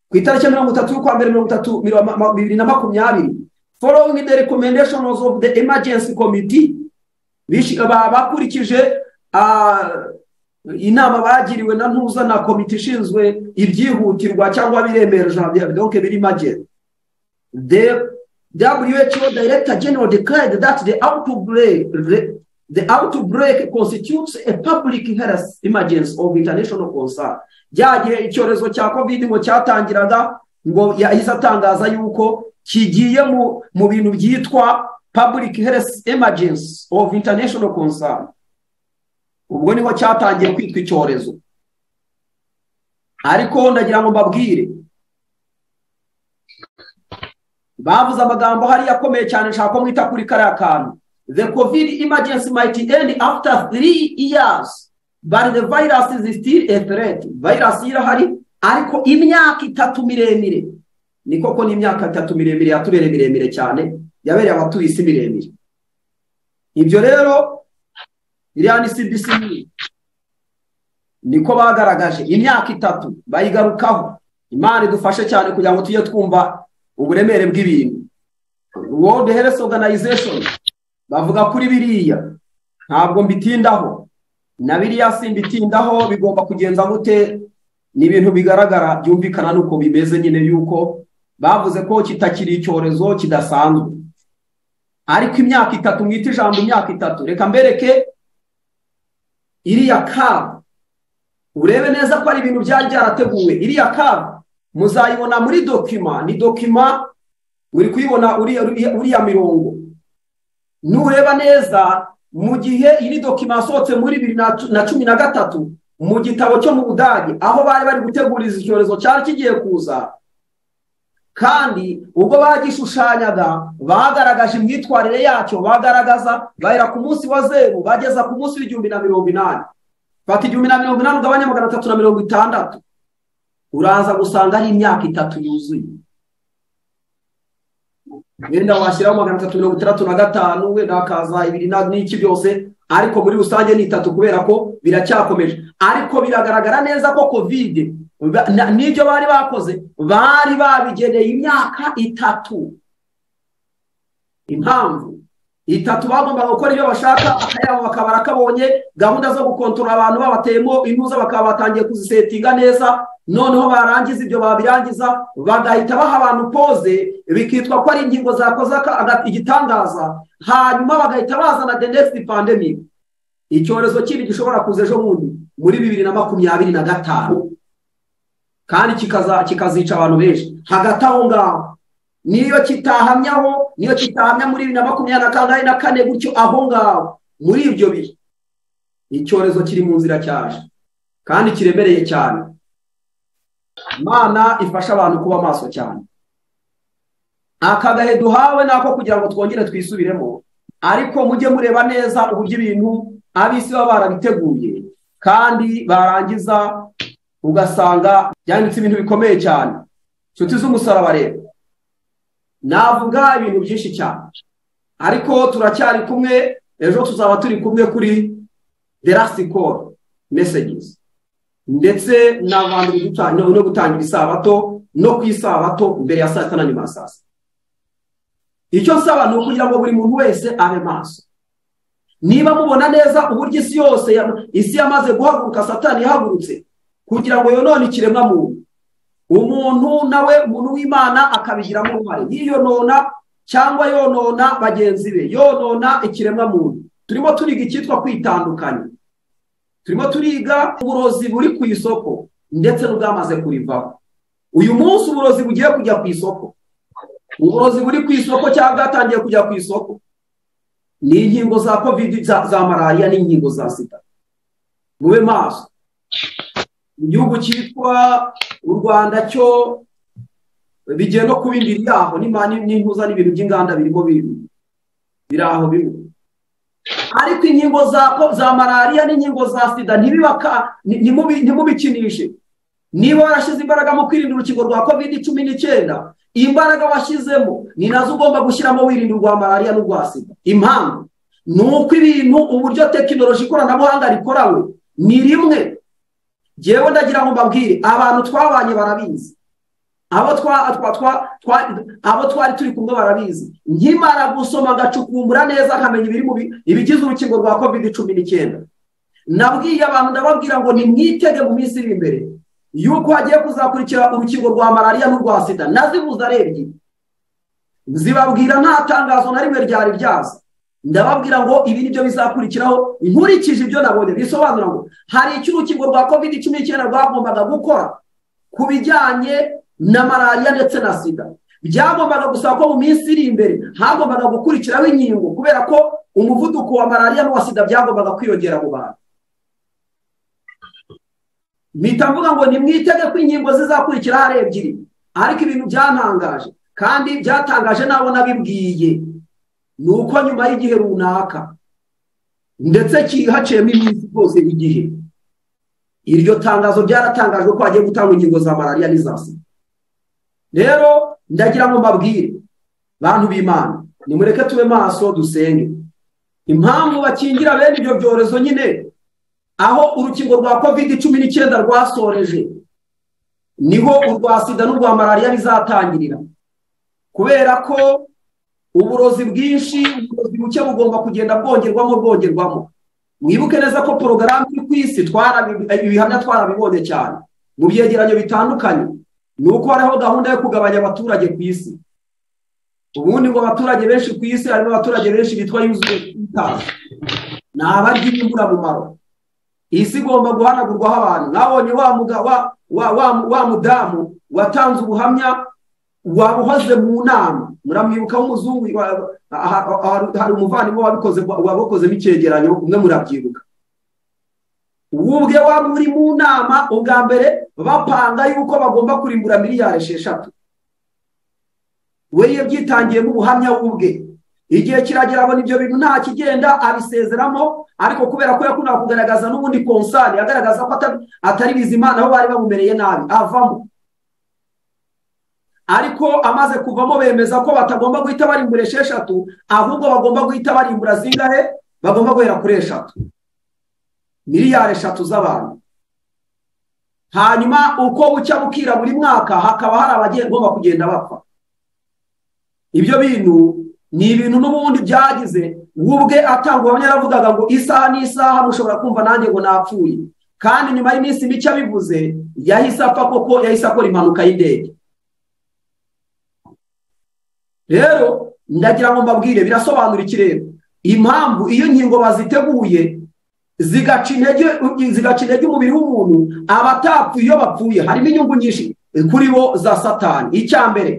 ku itariki ya mirongo itatu y'ukwa mbere mirongo itatu miro- ma- ma- bibiri na makumyabiri following the recommendations of the emergency committee bishi- ba- bakurikije ah, inama bagiriwe na ntuza na komite ishinzwe ibyihutirwa cyangwa biremera ijambo donc biri make the WHO Director General declared that the outbreak, the outbreak constitutes a public health emergency of international concern. Rya gihe icyorezo cya COVID ngo cyatangiraga ngo yahise atangaza yuko kigiye mu, mu bintu byitwa public health emergency of international concern. Ubwo niho cyatangiye kwitwa icyorezo. Ariko ndagira ngo mbabwire bavuze amagambo hariya akomeye cyane nshaka ko mwita kuri kariya kantu the covid emergency might end after three years but the virus is still a threat virus irahari ariko imyaka itatu miremire ni koko ni imyaka itatu miremire yatubereye miremire cyane yabereye abatuye isi miremire ibyo rero iriya ni cbc niko bagaragaje imyaka itatu bayigarukaho imana idufashe cyane kugira ngo tujye twumva uburemere bw'ibintu world health organization bavuga kuri biriya ntabwo mbitindaho na biriya simbitindaho bigomba kugenza gute ni ibintu bigaragara byumvikana n'uko bimeze nyine yuko bavuze ko kitakiri icyorezo kidasanzwe ariko imyaka itatu mwita ijambo imyaka itatu reka mbereke iriya kabu urebe neza ko ari ibintu byari byarateguwe iriya kabu muzayibona muri dokima ni dokima uri kuyibona uriya uriya mirongo nureba neza mu gihe iyi dokima yasohotse muri bibiri na cu- na cumi na gatatu mu gitabo cyo mu budage aho bari bari guteguriza icyorezo cyari kigiye kuza kandi ubwo bagishushanyaga bagaragaje imyitwarire yacyo bagaragaza bahera ku munsi wa zeru bageza ku munsi w'igihumbi na mirongo inani fata igihumbi na mirongo inani ugabanya magana atatu na mirongo itandatu uraza gusanga ari imyaka itatu yuzuye wenda washyiraho magana atatu mirongo itandatu na gatanu wenda hakaza ibiri na- n'iki byose ariko muri rusange ni itatu kubera ko biracyakomeje ariko biragaragara neza ko kovide ba- na- n'ibyo bari bakoze bari babigeneye imyaka itatu impamvu itatu bagombaga gukora ibyo bashaka akayabo bakaba barakabonye gahunda zo gukontorora abantu babateyemo intuza bakaba batangiye kuzisetinga neza noneho barangiza ibyo babirangiza bagahita baha abantu poze bikitwa ko ari ingingo zakoze aka- aga- igitangaza hanyuma bagahita bazana the next pandemic icyorezo kindi gishobora kuza ejo bundi muri bibiri na makumyabiri na gatanu kandi kikaza- kikazica abantu benshi hagati aho ngaho niyo kitahamyaho niyo kitahamya muri bibiri na makumyabiri na kangahe na kane gutyo aho ngaho muri ibyo bihe icyorezo kiri mu nzira cyaje kandi kiremereye cyane imana ifasha abantu kuba maso cyane aka gahe duhawe ni ako kugira ngo twongere twisubiremo ariko mujye mureba neza uburyo ibintu ab'isi baba barabiteguye kandi barangiza ugasanga byanditse ibintu bikomeye cyane inshuti z'umusaraba rero navuga ibintu byinshi cyane ariko turacyari kumwe ejo tuzaba turi kumwe kuri the last call messages ndetse n'abantu guta- no no gutangira isabato no ku isabato mbere ya saa sita na nyuma ya saa sita icyo nsaba ni ukugira ngo buri muntu wese abe maso niba mubona neza uburyo isi yose ya- isi yamaze guhaguruka satani yahagurutse kugira ngo yonone ikiremwamuntu umuntu nawe umuntu w'imana akabigiramo uruhare yiyonona cyangwa yonona bagenzi be yonona ikiremwamuntu turimo turiga icyitwa kwitandukanya turimo turiga uburozi buri ku isoko ndetse n'ubwamaze kurivaho uyu munsi uburozi bugiye kujya ku isoko uburozi buri ku isoko cyangwa bwatangiye kujya ku isoko ni inkingo za covid za- za malariya n'inkingo za sida mube maso igihugu cyitwa u rwanda cyo bigiye no kuba indiri yaho n'imani- n'impuza n'ibintu by'inganda birimo biri biri aho bimwe ariko inkingo za ko- za malariya n'inkingo za sida ntibibaka ni- ntimubi- ntimubikinishe niba warashyize imbaraga mu kwirinda urukingo rwa covid cumi n'icyenda imbaraga washyizemo ni nazo ugomba gushyiramo wirinda urwa malariya n'urwa sida impamvu ni uko ibintu uburyo tekinoloji ikoranabuhanga rikorawe ni rimwe jyewe ndagira ngo mbabwire abantu twabanye barabizi abo twa twa twa twa abo twari turi kumwe barabizi nkimara gusoma ngacukumbura neza nkamenya ibiri mu bi- ibigize urukingo rwa covid cumi n'icyenda nabwiye abantu ndababwira ngo nimwitege mu minsi iri imbere yuko hagiye kuzakurikira urukingo rwa malariya n'urwa sida nazibuze ari ebyiri zibabwira nta tangazo na rimwe ryari ryaza ndababwira ngo ibi ni byo bizakurikiraho nkurikije ibyo nabonye bisobanura ngo hari icyo urukingo rwa covid cumi n'icyenda rwagombaga gukora ku bijyanye na malariya ndetse na sida byagombaga gusaba ko mu minsi iri imbere hagombaga gukurikiraho inkingo kubera ko umuvuduko wa malariya n'uwa sida byagombaga kwiyongera mu bantu mpita mvuga ngo nimwitege ko inkingo zizakurikira hari ebyiri ariko ibintu byantangaje kandi byatangaje n'abo nabibwiye ni uko nyuma y'igihe runaka ndetse cyihaciyemo iminsi rwose y'igihe iryo tangazo ryaratangajwe ko hagiye gutangwa inkingo za malariya n'iza sida rero ndagira ngo mbabwire bantu b'imana nimureke tube maso dusenge impamvu bakingira bene ibyo byorezo nyine aho urukingo rwa covid cumi n'icyenda rwasoreje niho urwa sida n'urwa malariya bizatangirira kubera ko uburozi bwinshi uburozi buke bugomba kugenda bwongerwamo bwongerwamo mwibuke neza ko porogaramu iri ku isi twarabi- ibihamya twarabibonye cyane mu byegeranyo bitandukanye ni uko hariho gahunda yo kugabanya abaturage ku isi ubundi ngo abaturage benshi ku isi harimo abaturage benshi bitwa yuzuye ni abarya imburamumaro isi igomba guhanagurwaho abantu mwabonye wa muga- wa- wa- wa- wa mudamu watanze ubuhamya wabuhoze mu nama muramwibuka w'umuzungu wa- aha- aha- hari umuvandimwe wabikoze wabukozemo icyegeranyo umwe murabyibuka wubwe waba uri mu nama ubwa mbere bapanga yuko bagomba kurimbura miliyari esheshatu we yabyitangiyemo ubuhamya w'ubwe igihe kiragera abona ibyo bintu nta kigenda abisezeramo ariko kubera ko yakundaga kugaragaza n'ubundi konsani agaragaza ko atari- atari bizimana aho bari bamumereye nabi avamo ariko amaze kuvamo bemeza ko batagomba guhita barimbura esheshatu ahubwo bagomba guhita barimbura zingahe bagomba guhera kuri eshatu miliyari eshatu z'abantu hanyuma uko bucya bukira buri mwaka hakaba hari abagomba kugenda bapfa ibyo bintu ni ibintu n'ubundi byagize wubwe atanga ubuhamya yaravugaga ngo isaha n'isaha mushobora kumva nanjye ngo napfuye kandi nyuma y'iminsi mike abivuze yahise apfa koko yahise akora impanuka y'indege rero ndagira ngo mbabwire birasobanura ikirere impamvu iyo nkingo baziteguye zigaca intege zigaca intege umubiri w'umuntu abatapfuye iyo bapfuye harimo inyungu nyinshi kuri bo za satani icya mbere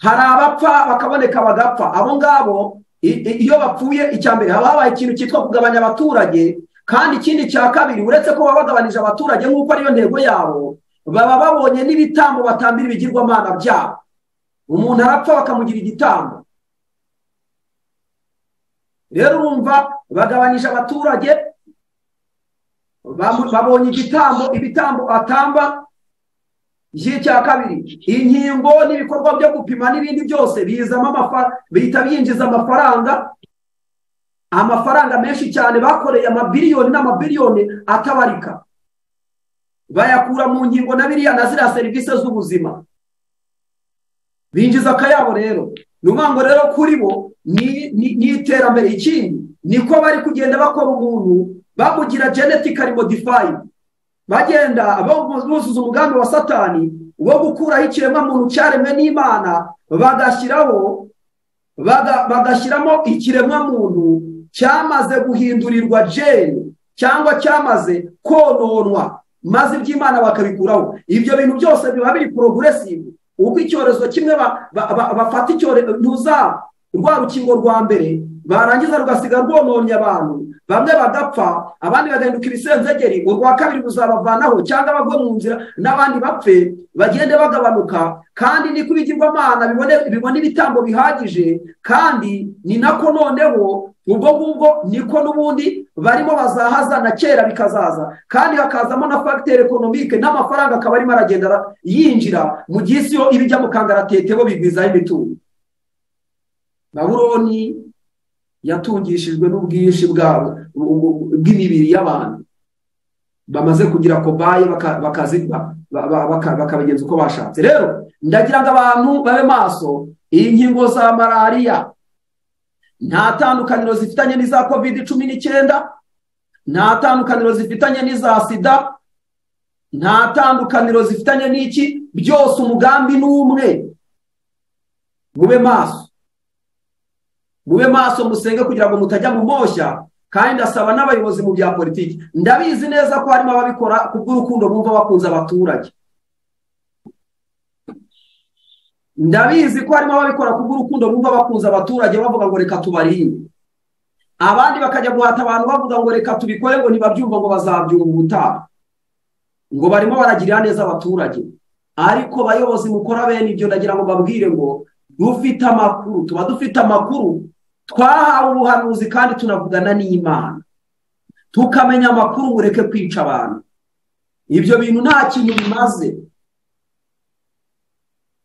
hari abapfa bakaboneka bagapfa abo ngabo i- i- iyo bapfuye icya mbere haba habaye ikintu cyitwa kugabanya abaturage kandi ikindi cya kabiri uretse ko baba bagabanije abaturage nk'uko ariyo ntego yabo baba babonye n'ibitambo batambira ibigirwamana byabo umuntu arapfa bakamugira igitambo rero urumva bagabanyije abaturage bamu- babonye igitambo ibitambo atamba icya kabiri inkingo n'ibikorwa byo gupima n'ibindi byose bizamo amafaranga bihita byinjiza amafaranga amafaranga menshi cyane bakoreye amabiliyoni n'amabiliyoni atabarika bayakura mu nkingo na biriya na ziriya serivisi z'ubuzima binjiza akayabo rero ni ukuvuga ngo rero kuri bo ni ni- ni iterambere ikindi niko bari kugenda bakora umuntu bamugira genetically modified bagenda buzuza umugambi wa satani wo gukuraho ikiremwamuntu cyaremwe n'imana bagashyiraho baga- bagashyiramo ikiremwamuntu cyamaze guhindurirwa jeni cyangwa cyamaze kononwa maze iby'imana bakabikuraho ibyo bintu byose biba biri poroguresivu ubwo icyorezo kimwe ba- ba- ba- bafata icyorezo ntuza rwa rukingo rwa mbere barangiza rugasiga rwononnye abantu bamwe bagapfa abandi bagahinduka ibisenzegeri urwa kabiri ruzabavanaho cyangwa bagwe mu nzira n'abandi bapfe bagende bagabanuka kandi niko ibigirwamana bibone- bibona ibitambo bihagije kandi ni nako noneho ubwo ngubwo niko n'ubundi barimo bazahaza na kera bikazaza kandi hakazamo na fagiteri ekonomike n'amafaranga akaba arimo aragenda ara- yinjira mu gihe isi yo iba ijya mu kangaratete bo bigwizaho imitungo babuloni yatungishijwe n'ubwinshi bwabo bu- bu- bw'imibiri y'abantu bamaze kugira kobaye baka- bakazi- ba- ba- ba- baka- bakabigenza uko bashatse rero ndagira ngo abantu babe maso inkingo za malariya nta tandukaniro zifitanye n'iza covid cumi n'icyenda nta tandukaniro zifitanye n'iza sida nta tandukaniro zifitanye n'iki byose umugambi ni umwe mube maso mube maso musenge kugira ngo mutajya mu moshya kandi ndasaba n'abayobozi mu bya politiki ndabizi neza ko harimo ababikora kubw'urukundo bumva bakunze abaturage ndabizi ko harimo ababikora kubw'urukundo bumva bakunze abaturage bavuga ngo reka tubarinde abandi bakajya guhata abantu bavuga ngo reka tubikore ngo ntibabyumva ngo bazabyumva ubutaha ngo barimo baragirira neza abaturage ariko bayobozi mukora bene ibyo ndagira ngo babwire ngo dufite amakuru tuba dufite amakuru twahawe ubuhanuzi kandi tunavugana n'imana tukamenya amakuru mureke kwica abantu ibyo bintu nta kintu bimaze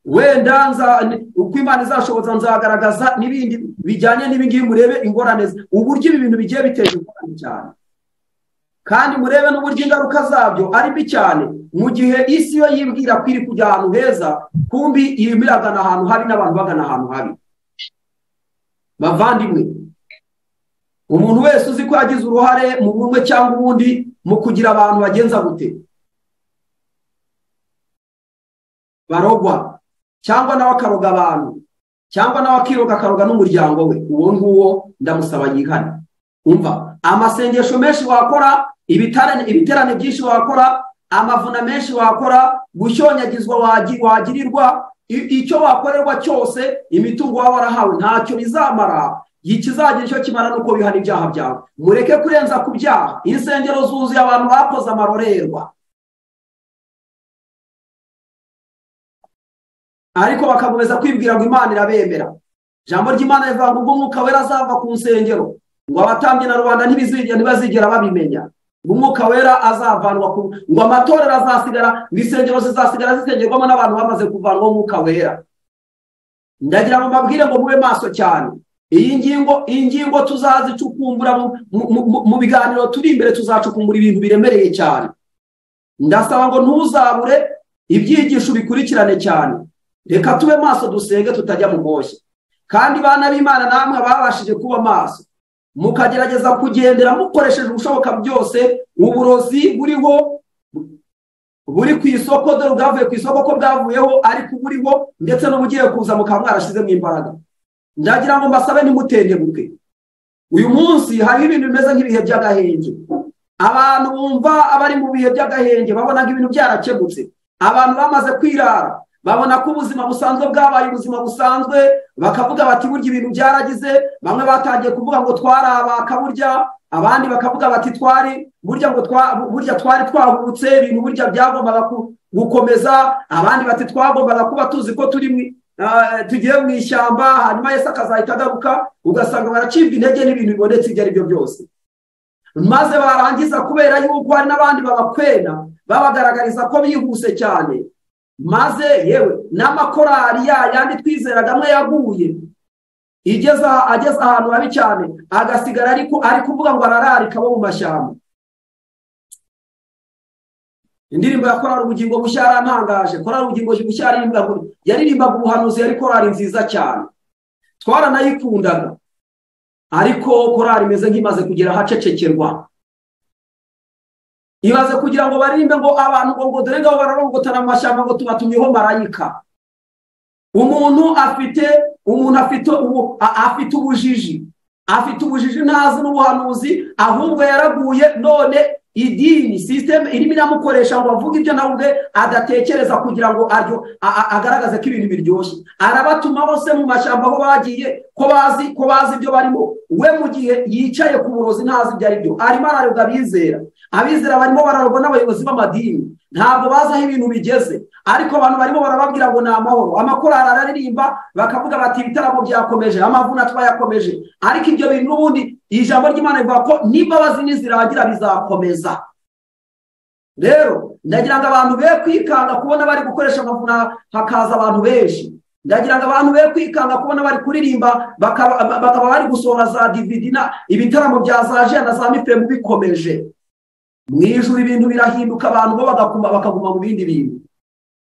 wenda nza- ni- uko imana izashoboza nzagaragaza n'ibindi bijyanye n'ibingibi murebe ingorane zi- uburyo ibi bintu bigiye biteza ingorane cyane kandi murebe n'uburyo ingaruka zabyo ari mbi cyane mu gihe isi yo yibwira ko iri kujya ahantu heza kumbi irimo iragana ahantu habi n'abantu bagana ahantu habi bavandimwe umuntu wese uzi ko yagize uruhare mu bumwe cyangwa ubundi mu kugira abantu bagenza gute barogwa cyangwa nawe akaroga abantu cyangwa nawe akiroga akaroga n'umuryango we uwo nguwo ndamusaba yihane umva amasengesho menshi wakora ibitare- ibiterane byinshi wakora amavuna menshi wakora gushonyagizwa wagi- wagirirwa i- icyo wakorerwa cyose imitungo waba warahawe ntacyo bizamara ikizagira icyo kimara nuko bihana ibyaha byawe mureke kurenza ku byaha insengero zuzuye abantu bakoze amarorerwa ariko bagakomeza kwibwira ngo imana irabemera ijambo ry'imana rivuga ngo ubwo umwuka wera azava ku nsengero ngo abatambyi na rubanda ntibizigera ntibazigera babimenya ngo umwuka wera azavanwa ku ngo amatorero azasigara ngo insengero zizasigara zisengerwamo n'abantu bamaze kuvanwaho umwuka wera ndagira ngo mbabwire ngo mube maso cyane iyi ngingo iyi ngingo tuzazicukumbura mu- mu- mu- mu biganiro turi imbere tuzacukumbura ibintu biremereye cyane ndasaba ngo ntuzabure ibyigisho bikurikirane cyane reka tube maso dusenge tutajya mu moshya kandi bana b'imana namwe babashije kuba maso mukagerageza kugendera mukoresheje ubushoboka byose uburozi buriho buri ku isoko dore ubwavuye ku isoko ko bwavuyeho ariko buriho ndetse n'ubugiye kuza mukaba mwarashizemo imbaraga ndagira ngo mbasabe ntimutendebuke uyu munsi hariho ibintu bimeze nk'ibihe by'agahenge abantu bumva abari mu bihe by'agahenge babona ko ibintu byarakemutse abantu bamaze kwirara babona ko ubuzima busanzwe bwabaye ubuzima busanzwe bakavuga bati burya ibintu byaragize bamwe batangiye kuvuga ngo twarabaka burya abandi bakavuga bati twari burya ngo twa- burya twari twahubutse ibintu burya byagombaga ku- gukomeza abandi bati twagombaga kuba tuzi ko turi mu ah, tugiye mu ishyamba hanyuma yesu akazahita agaruka ugasanga baracibwa intege n'ibintu bibonetse ibyo ari byo byose maze barangiza kubera yuko hari n'abandi babakwena babagaragariza ko bihuse cyane maze yewe n'amakorari ya yandi twizeraga amwe yaguye igeza ageze ahantu habi cyane agasigara ariko ari kuvuga ngo arararika bo mu mashyamba indirimbo ya korari ubugingo bushya yarantangaje korari ubugingo bushya yaririmbaga yaririmbaga ubuhanuzi yari korari nziza cyane twaranayikundaga ariko korari imeze nk'imaze kugera ahacecekerwa ibaze kugira ngo baririmbe ngo abantu ngo ngo dore ngabo bararongotana mu mashyamba ngo tubatumyeho marayika umuntu afite umuntu afite ubu- a- afite ubujiji afite ubujiji ntazi n'ubuhanuzi ahubwo yaraguye none idini sisiteme irimo iramukoresha ngo avuge ibyo nawe ubwe adatekereza kugira ngo aryo a- a- agaragaze ko ibintu biryoshye arabatuma bose mu mashyamba aho bagiye ko bazi ko bazi ibyo barimo we mu gihe yicaye ku burozi ntazi ibyo ari byo arimo ararega abizera abizera barimo bararogwa n'abayobozi b'amadini ntabwo bazi aho ibintu bigeze ariko abantu barimo barababwira ngo ni amahoro amakorari araririmba bakavuga bati ibitaramo byakomeje amavuna twayakomeje ariko ibyo bintu n'ubundi ijambo ry'imana rivuga ko n'imbabazi nizirangira bizakomeza rero ndagira ngo abantu be kwikanga kubona bari gukoresha amavuna hakaza abantu benshi ndagira ngo abantu be kwikanga kubona bari kuririmba bakaba bakaba bari gusohora za dividi na ibitaramo bya za jena na za mifemu bikomeje mu ijoro ibintu birahinduka abantu bo bagakuma bakaguma mu bindi bintu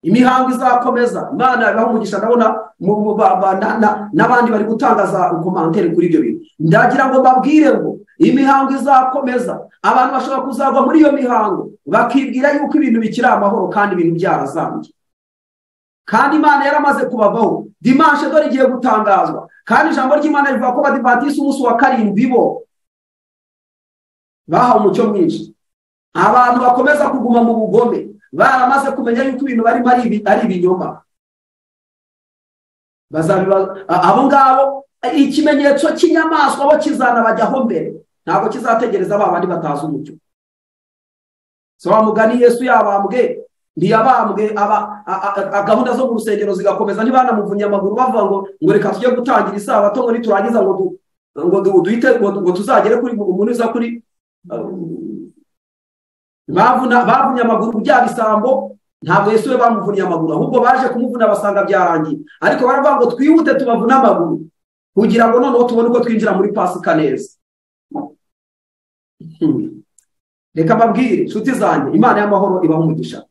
imihango izakomeza imana yabiha umugisha ndabona mu- mu- ba- ba- na- na- n'abandi bari gutangaza ukomantere kuri ibyo bintu ndagira ngo babwire ngo imihango izakomeza abantu bashobora kuzagwa muri iyo mihango bakibwira yuko ibintu bikiri amahoro kandi ibintu byarazambye kandi imana yaramaze kubavaho dimanshe dore igiye gutangazwa kandi ijambo ry'imana rivuga ko badivatisi umunsi wa karindwi bo bahawe umucyo mwinshi abantu bakomeza kuguma mu bugome baramaze kumenya yuko ibintu barimo ari ibi- ari ibinyoma bazabiba a- abo ngabo ikimenyetso cy'inyamaswa bo kizanabajyaho mbere ntabwo kizategereza ba bandi batazi umucyo so wa mugani yesu yabambwe ntiyabambwe aba a- a- a- gahunda zo mu rusengero zigakomeza ntibanamuvunnye amaguru bavuga ngo ngo reka tujye gutangira isabato ngo niturangiza ngo du- ngo du- duhite ngo ngo tuzagere kuri umuntu uza kuri um, bavuna- bavunye amaguru bya bisambo ntabwo yesu we bamuvunnye amaguru ahubwo baje kumuvuna basanga byarangiye ariko baravuga ngo twihute tubavune amaguru kugira ngo noneho tubone uko twinjira muri pasika neza Hmm. reka mbabwire inshuti zanjye imana y'amahoro ibaha umugisha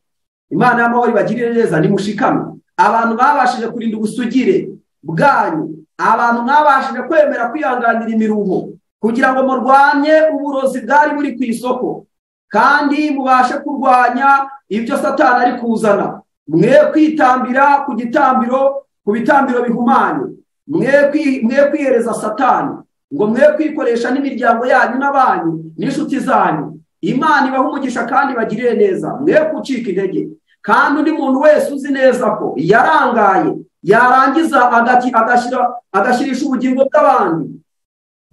imana y'amahoro ibagirire neza nimushikame abantu babashije kurinda ubusugire bwanyu abantu mwabashije kwemera kwihanganira imiruho kugira ngo murwanye uburozi bwari buri ku isoko kandi mubashe kurwanya ibyo satani ari kuzana mwe kwitambira ku gitambiro ku bitambiro bihumanye mwe kwi- mwe kwihereza satani ngo mwe kwikoresha n'imiryango yanyu n'abanyu n'inshuti zanyu imana ibaha umugisha kandi bagirire neza mwe gucika intege kandi undi muntu wese uzi neza ko yarangaye yarangiza agaki- agashyira agashyirisha ubugingo bw'abandi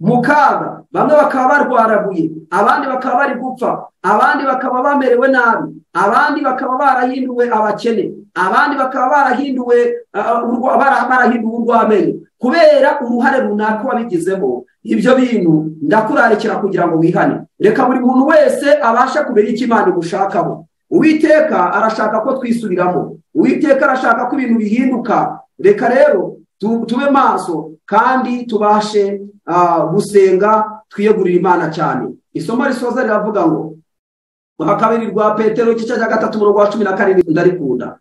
mu kaga bamwe bakaba barwaraguye abandi bakaba bari gupfa abandi bakaba bamerewe nabi abandi bakaba barahinduwe abakene abandi bakaba barahinduwe ah, urwa- bara- barahinduwe urw'amenyo kubera uruhare runaka wabigizeho ibyo bintu ndakurarikira kugira ngo wihane reka buri muntu wese abashe kumenya icyo imana imushakaho uwiteka arashaka ko twisubiramo uwiteka arashaka ko ibintu bihinduka reka rero tu- tube maso kandi tubashe ah, gusenga twiyegurira imana cyane isomo risoza riravuga ngo rwa kabiri rwa petero igice cya gatatu mu rwa cumi na karindwi ndarikunda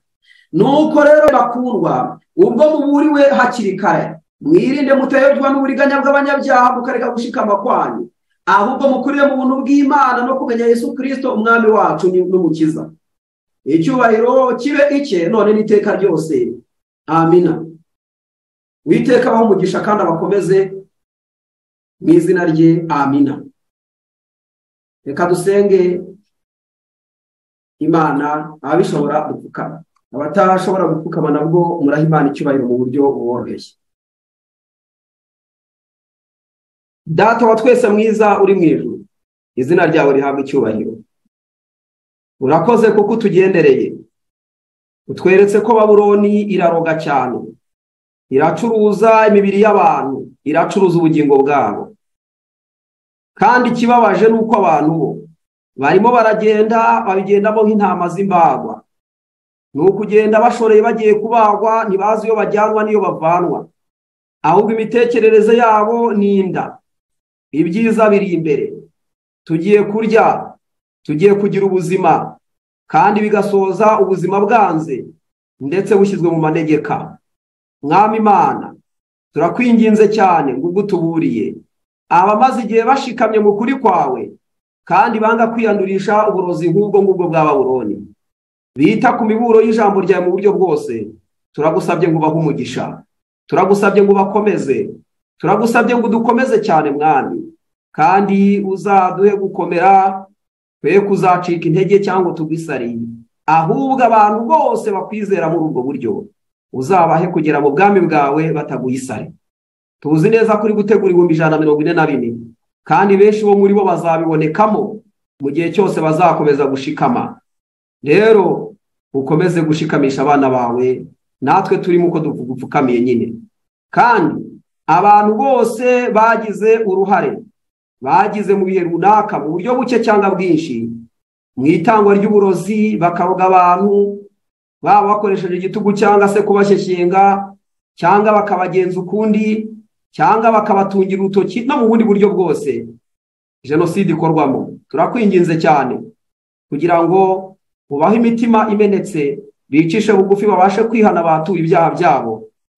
nuko rero bakundwa ubwo muburiwe hakiri kare mwirinde mutayobwa n'uburiganya bw'abanyabyaha mukareka gushikama kwanyu ahubwo mukurire mu buntu bw'imana no kumenya yesu kirisito umwami wacu ni- n'umukiza icyubahiro kibe icye none n'iteka ryose amina witeka abaho umugisha kandi abakomeze mu izina rye amina reka dusenge imana ababishobora gupfukama abatashobora gupfukama nabwo muraha imana icyubahiro mu buryo buboroheye data wa twese mwiza uri mu ijuru izina ryawe rihabwa icyubahiro urakoze kuko utugendereye utweretse ko baburoni iraroga cyane iracuruza imibiri y'abantu iracuruza ubugingo bwabo kandi ikibabaje ni uko abantu bo barimo baragenda babigendamo nk'intama z'imbagwa ni ukugenda bashoreye bagiye kubagwa ntibazi iyo bajyanwa n'iyo bavanwa ahubwo imitekerereze yabo ni inda ibyiza biri imbere tugiye kurya tugiye kugira ubuzima kandi bigasoza ubuzima bwanze ndetse bushyizwe mu manegeka mwami imana turakwinginze cyane ngo ubwo utuburiye abamaze igihe bashikamye mu kuri kwawe kandi banga kwiyandurisha uburozi nk'ubwo ngubwo bwa baburoni bita ku miburo y'ijambo ryawe mu buryo bwose turagusabye ngo ubahe umugisha turagusabye ngo ubakomeze turagusabye ngo dukomeze cyane mwami kandi uzaduhe gukomera twe kuzacika intege cyangwa tugwisariye ahubwo abantu bose bakwizera muri ubwo buryo uzabahe kugera mu bwami bwawe bataguye isari tuzi neza ko uri gutegura ibihumbi ijana na mirongo ine na bine kandi benshi bo muri bo bazabibonekamo mu gihe cyose bazakomeza gushikama rero ukomeze gushikamisha abana bawe natwe turimo uko dupfukamiye nyine kandi abantu bose bagize uruhare bagize mu bihe runaka mu buryo buke cyangwa bwinshi mu itangwa ry'uburozi bakaroga abantu baba bakoresheje igitugu cyangwa se kubashyekenga cyangwa bakabagenza ukundi cyangwa bakabatungira urutoki no mu bundi buryo bwose jenoside ikorwamo turakwinginze cyane kugira ngo ubahe imitima imenetse bicishe bugufi babashe kwihana batuye ibyaha byabo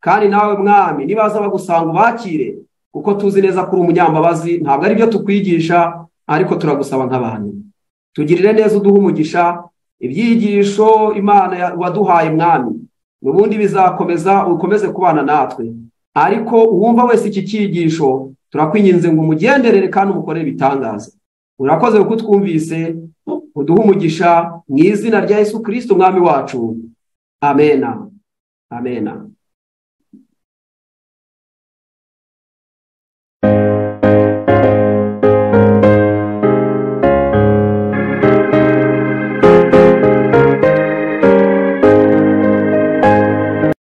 kandi nawe mwami nibaza bagusanga ubakire kuko tuzi neza ko uri umunyambabazi ntabwo ari byo tukwigisha ariko turagusaba nk'abantu tugirire neza uduha umugisha ibyigisho imana waduhaye mwami ubundi bizakomeza ukomeze kubana natwe ariko uwumva wese iki cyigisho turakwinginze ngo umugenderere kandi umukorere ibitangaza urakoze kuko utwumvise uduha umugisha mu izina rya yesu kirisiti umwami wacu amena amena